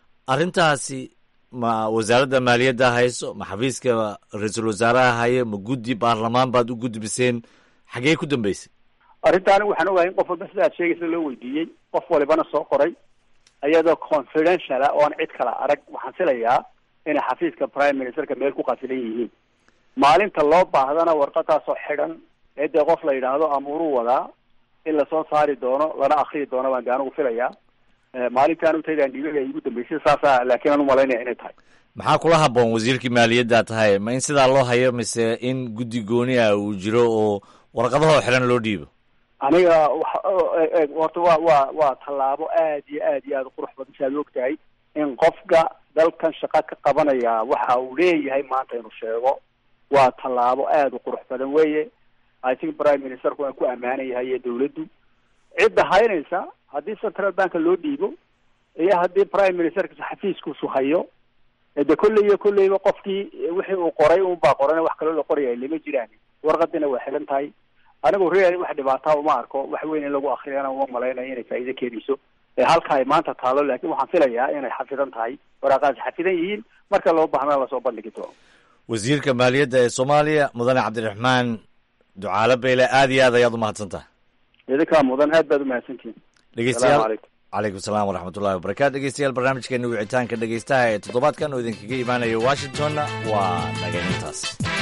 arrintaasi ma wasaaradda maaliyadda hayso ma xafiiska ra-iisul wasaaraha haye ma guddi baarlamaan baad u gudbiseen xagee ku dambeysay arrintaani waxaan ogahay in qof walba sida aad sheegaysa loo weydiiyey qof walibana soo qoray iyadoo confidential ah oon cid kala arag waxaan filayaa inay xafiiska prime ministerka meel ku qasilan yihiin maalinta loo baahdana warqadaasoo xidhan ee dee qof la yidhaahdo amuuruu wadaa in lasoo saari doono lana akriyi doono baan de anigu filayaa maalintaan utaydan dhiibay igu dambeysay saasa laakiin aan umalaynaya inay tahay maxaa kula haboon wasiirkii maaliyadda tahay ma in sidaa loo hayo mise in guddi gooni ah uu jiro oo warqadahoo xiran loo dhiibo aniga horta waa waa waa tallaabo aad iyo aad iyo aad u qurux badan si aad og tahay in qofka dalkan shaqa ka qabanaya waxa uu leeyahay maanta inuu sheego waa tallaabo aad u qurux badan weye i think prime ministerku waa ku amaanan yahay iyo dawladdu cidda haynaysa haddii central banka loo dhiibo iyo haddii prime ministerka xafiiskuusu hayo de kolley iyo kolleyba qofkii wixii uu qoray unbaa qoran wax kaloo la qoraya lama jiraan warqadina waa xilan tahay anigu real wax dhibaataa uma arko wax weyn in lagu akriyana uma malaynayo inay faa'iido keenayso halka ay maanta taalo laakin waxaan filayaa inay xafidan tahay waraaqaasi xafidan yihiin marka loo baahna lasoo bandhigi doono wasiirka maaliyadda ee soomaaliya mudane cabdiraxmaan ducaale beyle aad iyo aad ayaad umahadsan tahay idinkaa mudan aad baad umahadsantihin dhegeystayaal calaykum salaam waraxmatullahi wabarakatu dhegeystayaal barnaamijkeena wicitaanka dhegeystaha ee toddobaadkan oo idinkaga imaanaya washingtonna waa naganintaas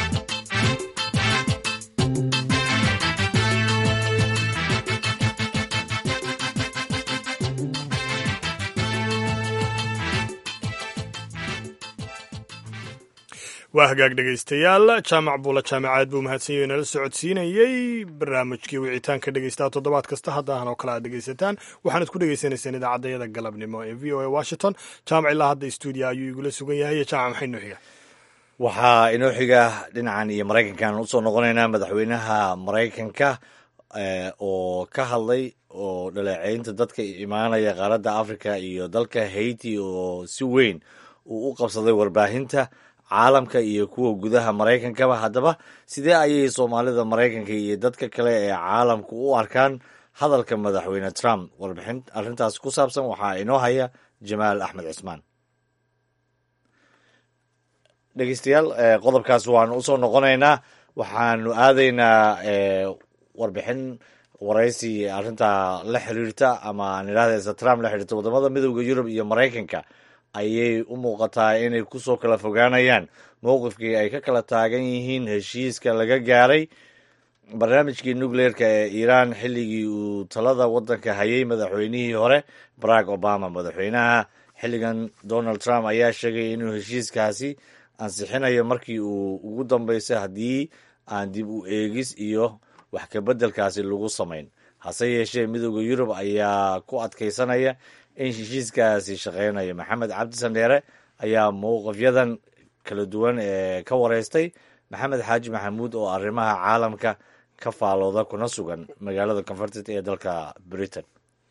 waa hagaag dhegaystayaal jaamac buula jaamacaad buu mahadsanyahy nala socodsiinayey barnaamijkii wicitaanka dhegeystaha toddobaad kasta haddaahan oo kale aad dhegeysataan waxaanad ku dhegeysanaysaan idaacaddayada galabnimo ee v o a washington jaamac ilaa hadda stuudio ayuu igula sugan yahay iyo jaamac maxay noo xiga waxaa inoo xiga dhinacan iyo maraykankan usoo noqonaynaa madaxweynaha maraykanka oo ka hadlay oo dhaleeceynta dadka imaanaya qaaradda africa iyo dalka haiti oo si weyn uu u qabsaday warbaahinta caalamka iyo kuwa gudaha maraykankaba haddaba sidee ayay soomaalida maraykanka iyo dadka kale ee caalamku u arkaan hadalka madaxweyne trump warbixin arrintaas ku saabsan waxaa inoo haya jamaal axmed cismaan dhegeystayaal qodobkaas waanu usoo noqonaynaa waxaanu aadaynaa warbixin waraysi arrintaa la xiriirta ama aan idhahda trump la xiriirta wadamada midooda yurub iyo maraykanka ayay u muuqataa inay kusoo kala fogaanayaan mowqifkii ay ka kala taagan yihiin heshiiska laga gaaray barnaamijkii nucleerka ee iiraan xilligii uu talada waddanka hayay madaxweynihii hore barack obama madaxweynaha xilligan donald trump ayaa sheegay inuu heshiiskaasi ansixinayo markii uu ugu dambeysay haddii aan dib u eegis iyo wax kabeddelkaasi lagu samayn hase yeeshee midooda yurub ayaa ku adkaysanaya in heshiiskaasi shaqeynayo maxamed cabdi sandheere ayaa mowqifyadan kala duwan ee ka wareystay maxamed xaaji maxamuud oo arrimaha caalamka ka faalooda kuna sugan magaalada converted ee dalka britain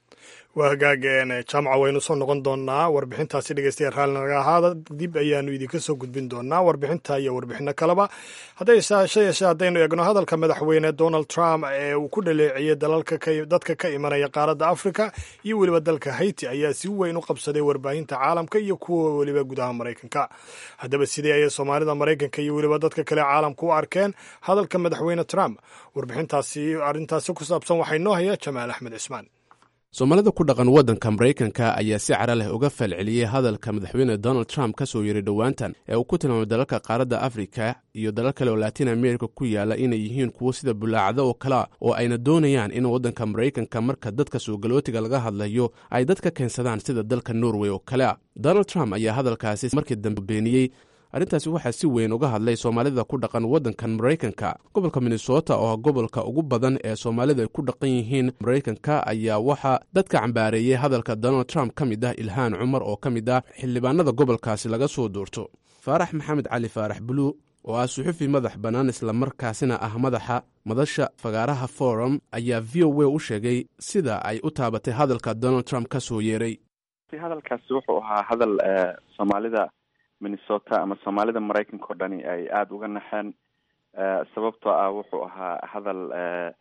waa hagaag jaamaca waynu soo noqon doonaa warbixintaasi dhegeystayaal raalli naga ahaada dib ayaanu idinka soo gudbin doonaa warbixinta iyo warbixino kaleba haddayse yeeshee haddaynu eegno hadalka madaxweyne donald trump ee uu ku dhaleeciyey dadka ka imanaya qaaradda africa iyo weliba dalka haiti ayaa si weyn u qabsaday warbaahinta caalamka iyo kuwa weliba gudaha maraykanka haddaba sidee ayay soomaalida maraykanka iyo weliba dadka kale caalamka u arkeen hadalka madaxweyne trump warbixintaasi arrintaasi ku saabsan waxaa inoo haya jamaal axmed cismaan soomaalida ku dhaqan waddanka maraykanka ayaa si cara leh uga falceliyey hadalka madaxweyne donald trump ka soo yeray dhowaantan ee uu ku tilmaamay dalalka qaaradda afrika iyo dalal kale oo latin america ku yaala inay yihiin kuwo sida bulaacdo oo kalea oo ayna doonayaan in waddanka maraykanka marka dadka suugalootiga laga hadlayo ay dad ka keensadaan sida dalka norway oo kalea donald trump ayaa hadalkaasi markii dambe beeniyey arrintaasi waxaa si weyn uga hadlay soomaalida ku dhaqan waddankan maraykanka gobolka minnesota oo ah gobolka ugu badan ee soomaalida ay ku dhaqan yihiin maraykanka ayaa waxaa dadka cambaareeyey hadalka donald trump ka mid ah ilhaan cumar oo ka mid ah xildhibaanada gobolkaasi laga soo doorto faarax maxamed cali faarax bulu oo ah suxufi madax bannaan islamarkaasina ah madaxa madasha fagaaraha forum ayaa v o a u sheegay sida ay u taabatay hadalka donald trump ka soo yeeray hadalkaasi wuxuu ahaa hadal soomaalida minnesota ama soomaalida maraykanka o dhani ay aada uga naxeen sababtoo ah wuxuu ahaa hadal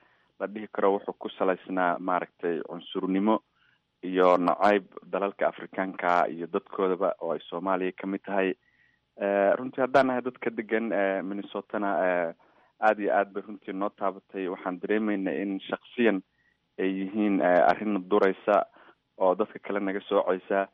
la dhihi karo wuxuu ku salaysnaa maaragtay cunsurnimo iyo nacayb dalalka afrikaanka iyo dadkoodaba oo ay soomaaliya kamid tahay runtii haddaan nahay dadka degan minnesotana aada iyo aad bay runtii noo taabatay waxaan dareemeynaa in shaksiyan ay yihiin arrin duraysa oo dadka kale naga sooceysa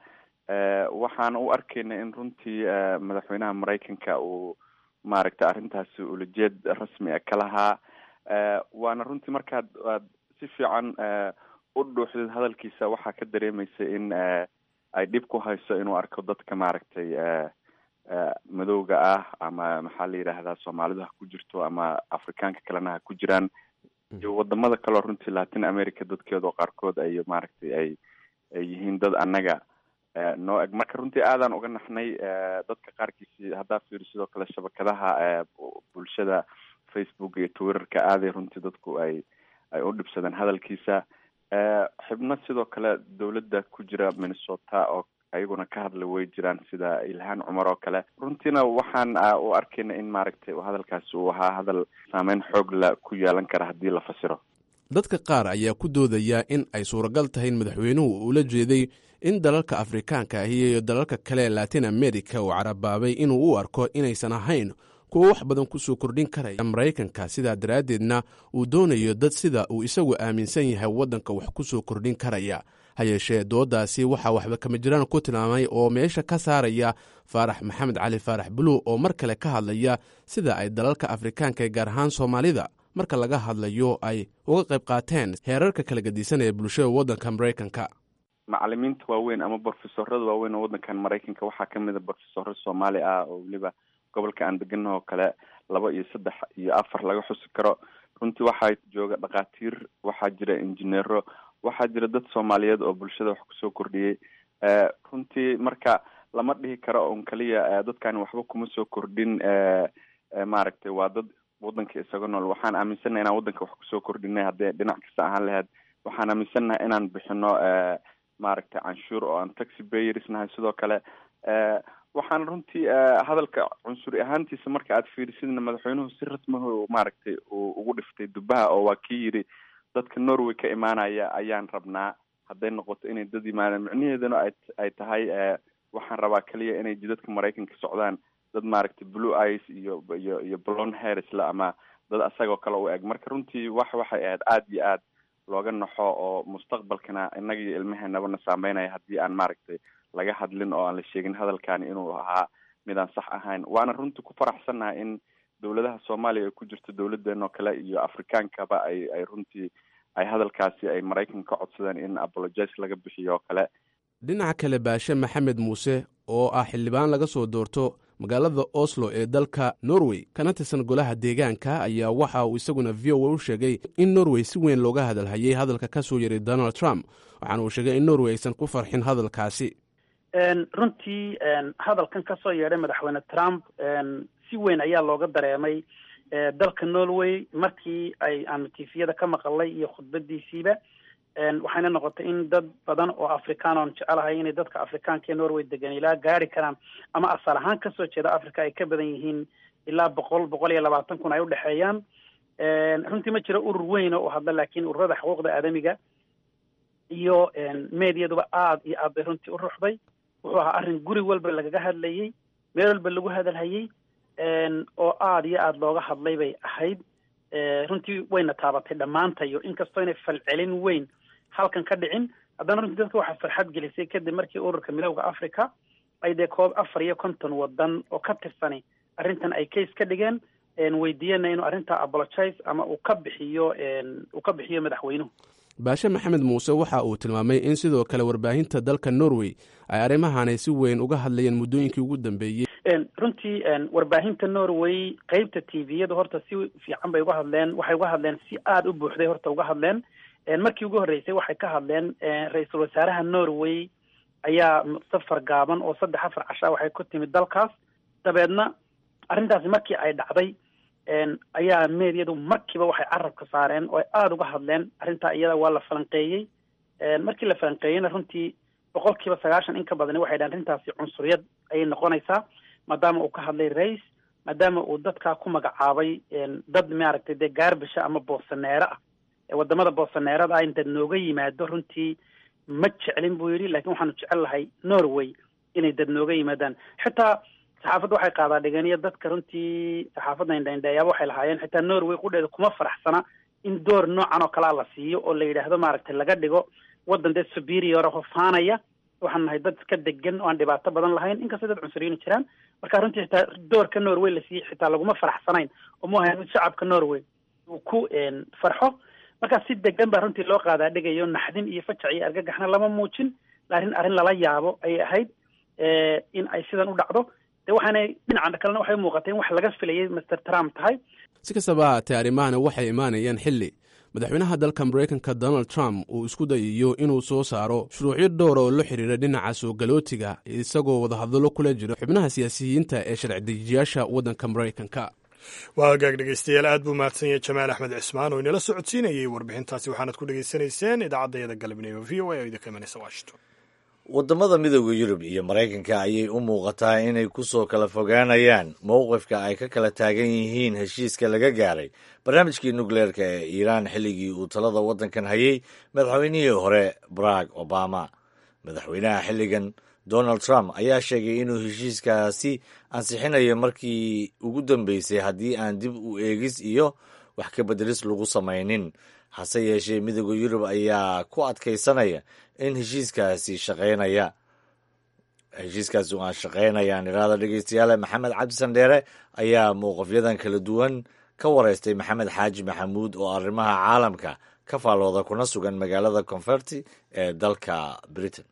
waxaan u arkayna in runtii madaxweynaha maraykanka uu maaragtay arrintaasi ulajeed rasmi a ka lahaa waana runtii markaad aad si fiican u dhuuxdid hadalkiisa waxaa ka dareemaysa in ay dhib ku hayso inuu arko dadka maaragtay madowga ah ama maxaa la yidhaahdaa soomaalidu ha ku jirto ama afrikaanka kalena ha ku jiraan iyo wadamada kaleo runtii latin america dadkeeda oo qaarkood ay maaragtay ay ay yihiin dad annaga noo eg marka runtii aadaan uga naxnay dadka qaarkiisi haddaa fiiri sidoo kale shabakadaha bulshada facebook iyo twitterka aaday runtii dadku ay ay u dhibsadeen hadalkiisa xibno sidoo kale dowladda ku jira minnesota oo ayaguna ka hadla way jiraan sida ilhaan cumar oo kale runtiina waxaan u arkayna in maaragtay hadalkaasi uu ahaa hadal saameyn xoog la ku yeelan kara haddii la fasiro dadka qaar ayaa ku doodaya in ay suuragal tahay in madaxweynuhu ula jeeday in dalalka afrikaanka ahi iyo dalalka kale ee latin america uu carabaabay inuu u arko inaysan ahayn kuwa wax badan kusoo kordhin karaya maraykanka sidaa daraaddeedna uu doonayo dad sida uu isagu aaminsan yahay waddanka wax ku soo kordhin karaya ha yeeshee dooddaasi waxaa waxba kama jiraan ku tilmaamay oo meesha ka saaraya faarax maxamed cali faarax buluw oo mar kale ka hadlaya sida ay dalalka afrikaanka ee gaar ahaan soomaalida marka laga hadlayo ay uga qayb qaateen heerarka kala gedisan ee bulshada waddanka maraykanka macalimiinta waaweyn ama brofesorada waaweyn oo waddankan maraykanka waxaa kamid a brofesoro soomaali ah oo weliba gobolka aan deganaho kale laba iyo saddex iyo afar laga xusi karo runtii waxaa jooga dhakhaatiir waxaa jira injineero waxaa jira dad soomaaliyeed oo bulshada wax kusoo kordhiyey runtii marka lama dhihi karo un kaliya dadkani waxba kuma soo kordhin maaragtay waa dad waddanka isaga nool waxaan aaminsannaha inaan waddanka wax kusoo kordhinay haddii dhinac kasta ahaan lahayd waxaan aaminsannaha inaan bixino maaragtay canshuur oo aan taxi bayers nahay sidoo kale waxaan runtii hadalka cunsuri ahaantiisa marka aad fiirisidna madaxweynuhu si rasmihu maaragtay uu ugu dhiftay dubaha oo waa kii yidhi dadka norway ka imaanaya ayaan rabnaa hadday noqoto inay dad yimaadaan micnaheeduna ay ay tahay waxaan rabaa keliya inay jidadka maraykanka socdaan dad maaragtay blue ice iyo iyo iyo blon harrisla ama dad asagoo kale u eg marka runtii wax waxay ahayd aada iyo aad looga naxo oo mustaqbalkana innaga iyo ilmaheenabana saameynaya haddii aan maaragtay laga hadlin oo aan la sheegin hadalkani inuu ahaa mid aan sax ahayn waana runtii ku faraxsannahay in dowladaha soomaaliya ay ku jirto dowladeen oo kale iyo afrikaankaba ay ay runtii ay hadalkaasi ay maraykanka ka codsadeen in apologize laga bixiyo oo kale dhinaca kale baashe maxamed muuse oo ah xildhibaan laga soo doorto magaalada oslo ee dalka norway kana tirsan golaha deegaanka ayaa waxa uu isaguna v o a u sheegay in norway si weyn looga hadalhayay hadalka ka soo yaray donald trump waxaana uu sheegay in norway aysan ku farxin hadalkaasi runtii hadalkan ka soo yeedhay madaxweyne trump si weyn ayaa looga dareemay dalka norway markii ay aanu tifiyada ka maqalay iyo khudbadiisiiba waxayna noqotay in dad badan oo afrikaan oon jecelahay inay dadka afrikaanka ee norway degan ilaa gaari karaan ama asal ahaan kasoo jeeda africa ay ka badan yihiin ilaa boqol boqol iyo labaatan kun ay udhexeeyaan runtii ma jiro urur weyn oo u hadla laakiin ururada xuquuqda aadamiga iyo mediaduba aada iyo aad bay runtii u ruxday wuxuu ahaa arrin guri walba lagaga hadlayey meel walba lagu hadalhayey oo aada iyo aada looga hadlay bay ahayd runtii wayna taabatay dhammaantayo inkastoo inay falcelin weyn halkan ka dhicin haddana runtii dadka waxaa farxad gelisay kadib markii ururka midowda africa ay dee koob afar iyo konton wadan oo ka tirsani arrintan ay case ka dhigeen weydiiyana inuu arrintaa apologize ama uu ka bixiyo uu ka bixiyo madaxweynuhu baashe maxamed muuse waxa uu tilmaamay in sidoo kale warbaahinta dalka norway ay arrimahanay si weyn uga hadlayeen muddooyinkii ugu dambeeyey runtii warbaahinta norway qeybta t v-yadu horta si fiican bay uga hadleen waxay uga hadleen si aada u buuxday horta uga hadleen markii ugu horreysay waxay ka hadleen ra-iisul wasaaraha norway ayaa safar gaaban oo saddex afar cashaa waxay ku timid dalkaas dabeedna arrintaasi markii ay dhacday ayaa meediyadu markiiba waxay carabka saareen oo ay aada uga hadleen arrintaa iyada waa la falanqeeyey markii la falanqeeyeyna runtii boqol kiiba sagaashan in ka badani waxay dhahen arrintaasi cunsuriyad ayay noqonaysaa maadaama uu ka hadlay rais maadaama uu dadkaa ku magacaabay dad maaragtay dee gaarbisha ama boosaneero ah wadamada boosaneerada ah in dad nooga yimaado runtii ma jeclin buu yidhi lakin waxaanu jecel lahay norway inay dad nooga yimaadaan xitaa saxaafadda waxay qaadaa dhigeniyo dadka runtii saxaafadda indhaindheeyaaba waxay lahaayeen xitaa norway qudheeda kuma faraxsana in door noocan oo kalea la siiyo oo la yidhaahdo maaragtay laga dhigo waddan dee superior oo faanaya waxaan nahay dad ka degan oo aan dhibaato badan lahayn inkastoo dad cunsuriyiin jiraan marka runtii xitaa doorka norway la siiyey xitaa laguma faraxsanayn oo mu ahayn mid shacabka norway uu ku farxo markaa si degan baa runtii loo qaadaa dhigayo naxdin iyo fajac iyo argagaxna lama muujin arrin arrin lala yaabo ayay ahayd in ay sidan u dhacdo de waxaanay dhinaca kalena waxay muuqatay in wax laga filayay master trump tahay si kastaba haatee arrimahani waxay imaanayaan xilli madaxweynaha dalka maraykanka donald trump uu isku dayayo inuu soo saaro shuruucyo dhowra oo la xidhiira dhinaca soo galootiga isagoo wadahadallo kula jira xubnaha siyaasiyiinta ee sharci dejiyaasha waddanka maraykanka waa hagaag dhegeystayaal aad buu mahadsan yahay jamaal axmed cismaan oo inala socodsiinayay warbixintaasi waxaanad ku dhegeysanayseen idaacadayada galabnimo v o a oo idinka imanaysa washington waddamada midooda yurub iyo maraykanka ayay u muuqataa inay ku soo kala fogaanayaan mowqifka ay ka kala taagan yihiin heshiiska laga gaaray barnaamijkii nukleerka ee iiraan xilligii uu talada waddankan hayay madaxweynihii hore barack obama madaxweynaha xilligan donald trump ayaa sheegay inuu heshiiskaasi ansixinayo markii ugu dambeysay haddii aan dib u eegis iyo wax ka beddelis lagu samaynin hase yeeshee midooda yurub ayaa ku adkaysanaya in heshiiskaasi shaqaynaya heshiiskaasi aan shaqaynayaan iraada dhegeystayaale maxamed cabdisan dheere ayaa mowqafyadan kala duwan ka wareystay maxamed xaaji maxamuud oo arrimaha caalamka ka faalooda kuna sugan magaalada conferti ee dalka britain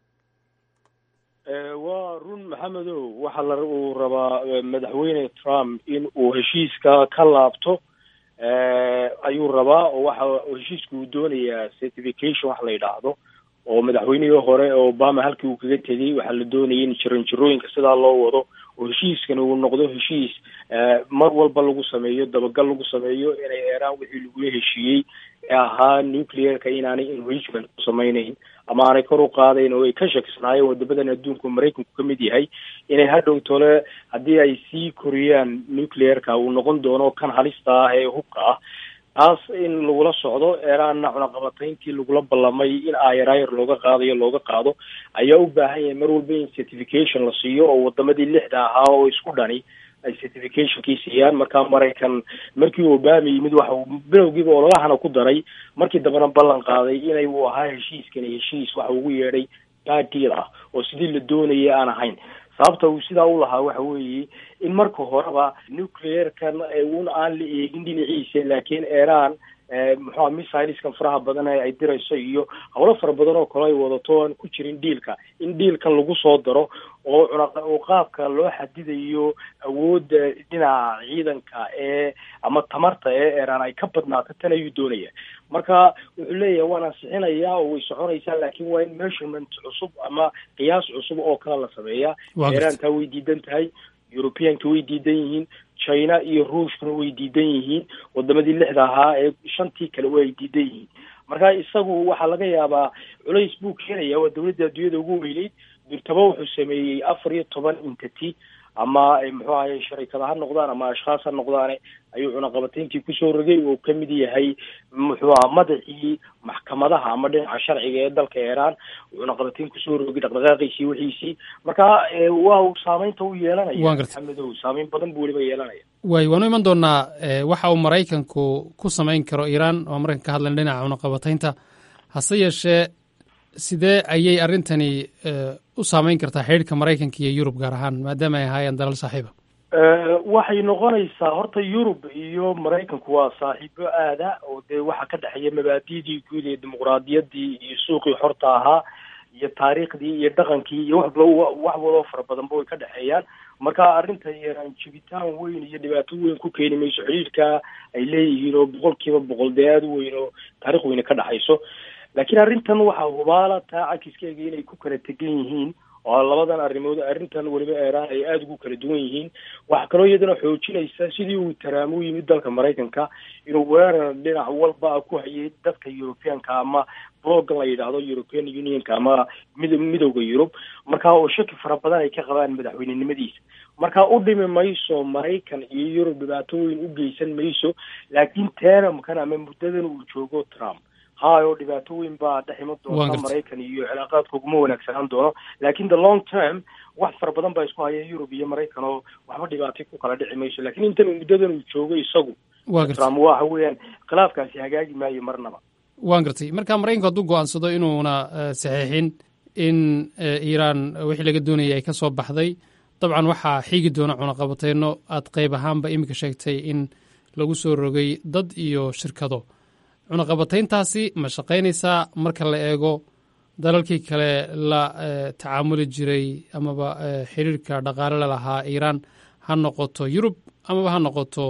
waa run maxamedow waxa la uu rabaa madaxweyne trump in uu heshiiska ka laabto ayuu rabaa oo waxa heshiiska uu doonayaa certification wax la yidhaahdo oo madaxweynihii hore obama halkii uu kaga tegey waxaa la doonayay in jiranjirooyinka sidaa loo wado oo heshiiskana uu noqdo heshiis mar walba lagu sameeyo dabagal lagu sameeyo inay eeraan wixii lagula heshiiyey ee ahaa nuclearka inaanay enrichment ku samaynayn ama aanay kor u qaadayn oo ay ka shakisnaayeen wadamadan adduunka maraykanku ka mid yahay inay hadhow tole haddii ay sii koriyaan nuclearka uu noqon doono kan halista ah ee hubka ah taas in lagula socdo eeraanna cunaqabatayntii lagula ballamay in ayarayar looga qaadayo looga qaado ayaa u baahan yahay mar walba in certification la siiyo oo wadamadii lixda ahaa oo isku dhani ay certificationkii siiyaan markaa maraykan markii obama yimid waxa uu bilowgiiba ololahana ku daray markii dambena ballan qaaday inay uu ahaa heshiiskani heshiis waxa ugu yeedhay bad deal ah oo sidii la doonayay aan ahayn sababta uu sidaa u lahaa waxa weeye in marka horeba nuclearkan un aan la eegin dhinaciisa laakiin iran muxua missiliskan faraha badan ee ay dirayso iyo howlo fara badan oo kale ay wadato aan ku jirin dhiilka in dhiilkan lagu soo daro oo cunaqoo qaabka loo xadidayo awoodda dhinaca ciidanka ee ama tamarta ee iran ay ka badnaato tan ayuu doonaya marka wuxuu leeyahay waan ansixinayaa oo way soconaysaa laakiin waa in measurement cusub ama qiyaas cusub oo kale la sameeyaa iran taa way diidan tahay europeanka way diidan yihiin china iyo ruushkuna way diidan yihiin wadamadii lixda ahaa ee shantii kale way diidan yihiin marka isagu waxaa laga yaabaa culays buu keenaya waa dawladda adduunyada ugu weyneyd durtaba wuxuu sameeyey afar iyo toban entity ama muxuu ahaye sharikada ha noqdaan ama ashkhaas ha noqdaane ayuu cunaqabatayntii kusoo rogay oo kamid yahay muxuu aha madaxii maxkamadaha ama dhinaca sharciga ee dalka iran cunaqabatayn kusoo rogay dhaqdhaqaaqiisii wixiisii marka waa uu saameynta u yeelanaya maxamedow saameyn badan buu weliba yeelanaya waay waanu iman doonaa waxa uu maraykanku ku samayn karo iran oo markan ka hadlan dhinaca cunaqabataynta hase yeeshee sidee ayay arrintani u saameyn kartaa xidhiirka maraykanka iyo yurub gaar ahaan maadaama ay ahaayeen dalal saaxiiba waxay noqonaysaa horta yurub iyo maraykanku waa saaxiibo aada oo dee waxaa ka dhexeeya mabaadidii guud ee dimuqraadiyaddii iyo suuqii xorta ahaa iyo taariikhdii iyo dhaqankii iyo waxba wax waloo fara badanba way ka dhexeeyaan marka arrinta iran jibitaan weyn iyo dhibaato weyn ku keeni mayso xidhiirka ay leeyihiin oo boqol kiiba boqol dee aada u weyn oo taarikh weyne ka dhexayso laakiin arrintan waxaa hubaala taa cakiskeega inay ku kala tegan yihiin oo labadan arrimood arrintan weliba iran ay aada ugu kala duwan yihiin waxaa kaloo iyadana xoojinaysa sidii uu taraam u yimid dalka maraykanka inuu weerar dhinac walba ku hayay dadka europeanka ama bloggan la yidhaahdo european unionka ama mid midowda yurub marka oo shaki fara badan ay ka qabaan madaxweynenimadiisa marka u dhimi mayso maraykan iyo yurub dhibaato weyn u geysan mayso laakiin teramkan ama muddadan uu joogo trump hayo dhibaato weyn baa dhex iman doonta maraykan iyo cilaaqaadka uguma wanaagsanaan doono laakin the long term wax fara badan baa isku haya yurub iyo maraykan oo waxba dhibaatay ku kala dhici mayso lakin intan muddadan uu joogo isagu trump waxa weeyaan khilaafkaasi hagaagi maayo marnaba waan gartay marka maraykanku hadduu go-aansado inuuna saxiixin in iiraan wixii laga doonayay ay ka soo baxday dabcan waxaa xiigi doona cunaqabateyno aad qayb ahaanba iminka sheegtay in lagu soo rogay dad iyo shirkado cunaqabatayntaasi ma shaqaynaysaa marka la eego dalalkii kale la tacaamuli jiray amaba xiriirka dhaqaale lalahaa iiraan ha noqoto yurub amaba ha noqoto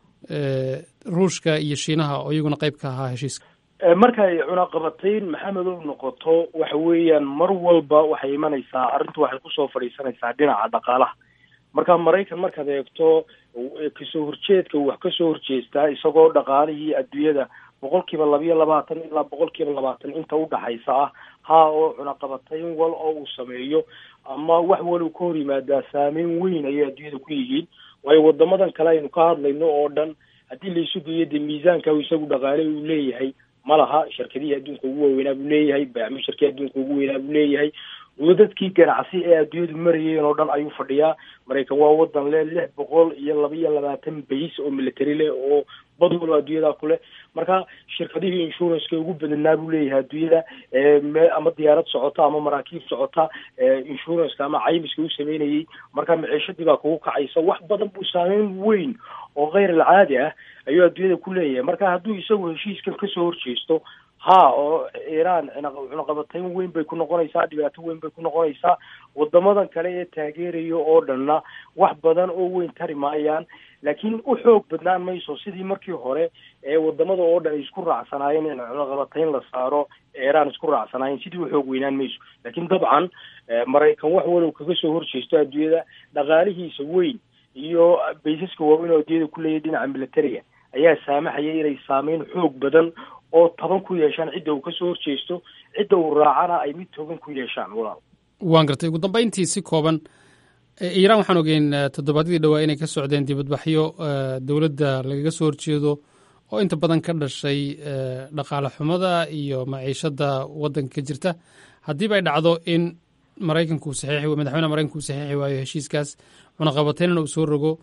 ruushka iyo shiinaha oo iyaguna qayb ka ahaa heshiiska markay cunaqabatayn maxamed u noqoto waxa weeyaan mar walba waxay imanaysaa arrintu waxay kusoo fadhiisanaysaa dhinaca dhaqaalaha marka maraykan markaad eegto kasoo horjeedka wax kasoo horjeestaa isagoo dhaqaalihii adduunyada boqol kiiba labayo labaatan ilaa boqol kiiba labaatan inta udhaxaysa ah haa oo cunaqabatayn wal oo uu sameeyo ama wax wal uu ka hor yimaadaa saameyn weyn ayay adduunyada ku yihiin waayo wadamadan kale aynu ka hadlayno oo dhan haddii laisu geeyo dee miisaanka isagu dhaqaale uu leeyahay ma laha shirkadihii adduunka ugu waaweynaa buu leeyahay baamisharkii adduunka ugu weynaa buu leeyahay wadadkii ganacsi ee adduunyadu marayeen oo dhan ayuu fadhiyaa maraykan waa wadan leh lix boqol iyo laba iyo labaatan bays oo military leh oo bad walba adduunyada ku leh marka shirkadihii insuranceka ugu badanaa buu leeyahay adduunyada me ama diyaarad socota ama maraakiib socota insuranceka ama caymiska u sameynayay marka maciishadii baa kugu kacaysa wax badan buu saameyn weyn oo keyr alcaadi ah ayuu adduunyada ku leeyahay marka hadduu isagu heshiiskan kasoo horjeesto ha oo iiraan cunaqabatayn weyn bay ku noqonaysaa dhibaato weyn bay ku noqonaysaa wadamadan kale ee taageeraya oo dhanna wax badan oo weyn tari maayaan laakiin u xoog badnaan mayso sidii markii hore ee wadamada oo dhan ay isku raacsanaayeen in cunaqabatayn la saaro iiraan isku raacsanaayeen sidii u xoog weynaan mayso laakiin dabcan maraykan wax walow kaga soo horjeesto adduunyada dhaqaalihiisa weyn iyo baysaska waaweyn oo adduunyada ku leeyahay dhinaca militariga ayaa saamaxaya inay saameyn xoog badan oo taban ku yeeshaan cidda uu kasoo horjeesto cidda uu raacana ay mid togan ku yeeshaan walaal waan gartay ugu dambayntii si kooban iiraan waxaan ogeyn toddobaadyadii dhowaa inay ka socdeen dibadbaxyo dowladda lagaga soo horjeedo oo inta badan ka dhashay dhaqaale xumada iyo maciishada waddanka ka jirta haddiiba ay dhacdo in maraykanku saxiixi madaxweynaha maraykanku uu saxiixi waayo heshiiskaas cunaqabataynana uu soo rogo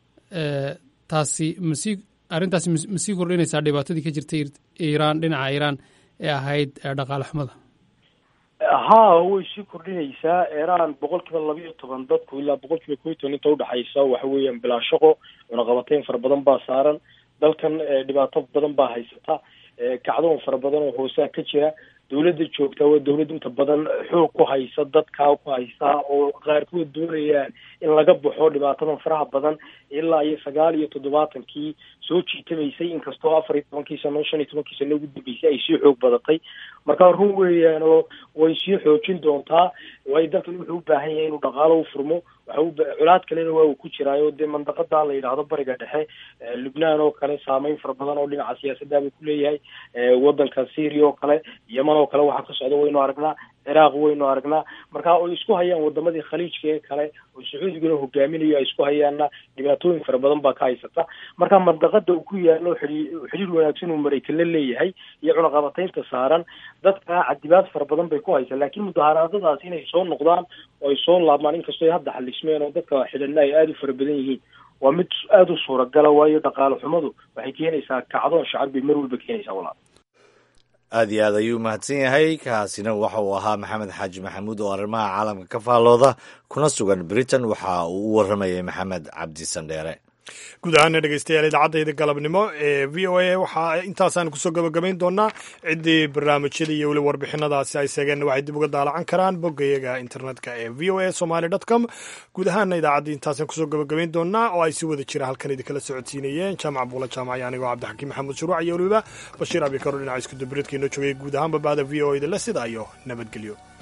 taasi masii arrintaasi ma sii kordhinaysaa dhibaatadii ka jirtay iiraan dhinaca iiraan ee ahayd dhaqaale xumada ha way sii kordhinaysaa iiraan boqol kiiba labayo toban dadku ilaa boqol kiiba kow iyo toban inta udhexaysa waxa weeyaan bilaa shaqo cunaqabatayn fara badan baa saaran dalkan dhibaato badan baa haysata kacdoon fara badan oo hoosaa ka jira dawladda joogta waa dawlad inta badan xoog ku haysa dadkaa ku haysa oo qaarkood doonayaan in laga baxo dhibaatadan faraha badan ilaa iyo sagaal iyo toddobaatankii soo jiitamaysay inkastoo afar iyo tobankii sano shan iyo tobankii sano ugu dambeysay ay sii xoog badatay marka run weeyaan oo way sii xoojin doontaa waayo dalkan wuxuu u baahan yahay inuu dhaqaalo u furmo waxa culaad kalena waa uu ku jiraayo dee mandaqada la yidhaahdo bariga dhexe lubnaan oo kale saameyn fara badan oo dhinaca siyaasadda buu ku leeyahay wadanka syria oo kale yeman oo kale waxaa ka socda waynu aragnaa ciraaq waynu aragnaa marka ay isku hayaan wadamadii khaliijka ee kale oo sacuudiguna hogaaminayo ay isku hayaanna dhibaatooyin fara badan baa ka haysata marka mandaqada uu ku yaalo xidhii xidhiir wanaagsan uu maraykan la leeyahay iyo cunaqabataynta saaran dadka cadibaad fara badan bay ku haysaa laakiin mudaharaadadaas inay soo noqdaan oo ay soo laabmaan inkastoo ay hadda xalismeen oo dadka xidhana ay aada u fara badan yihiin waa mid aada u suuragala waayo dhaqaale xumadu waxay keenaysaa kacdoon shacab bay mar walba keenaysaa walaal aad iyo aad ayuu mahadsan yahay kaasina waxa uu ahaa maxamed xaaji maxamuud oo arrimaha caalamka ka faallooda kuna sugan britain waxa uu u warramayay maxamed cabdi sandheere guud ahaana dhegeystayaal idaacadayda galabnimo ee v o a waxaa intaasaan kusoo gabagabayn doonaa ciddii barnaamijyada iyo weli warbixinadaasi ay seegeenna waxay dib uga daalacan karaan boggayaga internetka ee v o a somaly dot com guud ahaana idaacaddii intaasaan kusoo gabagabayn doonaa oo ay si wada jira halkan idinkala socodsiinayeen jaamac buula jaamaciyo anigoo cabdixakiim maxamuud shuruuc iyo weliba bashiir abikaro dhinaca iskudubaridka inoo joogay guud ahaanba bahda v o a da le sidaa iyo nabadgelyo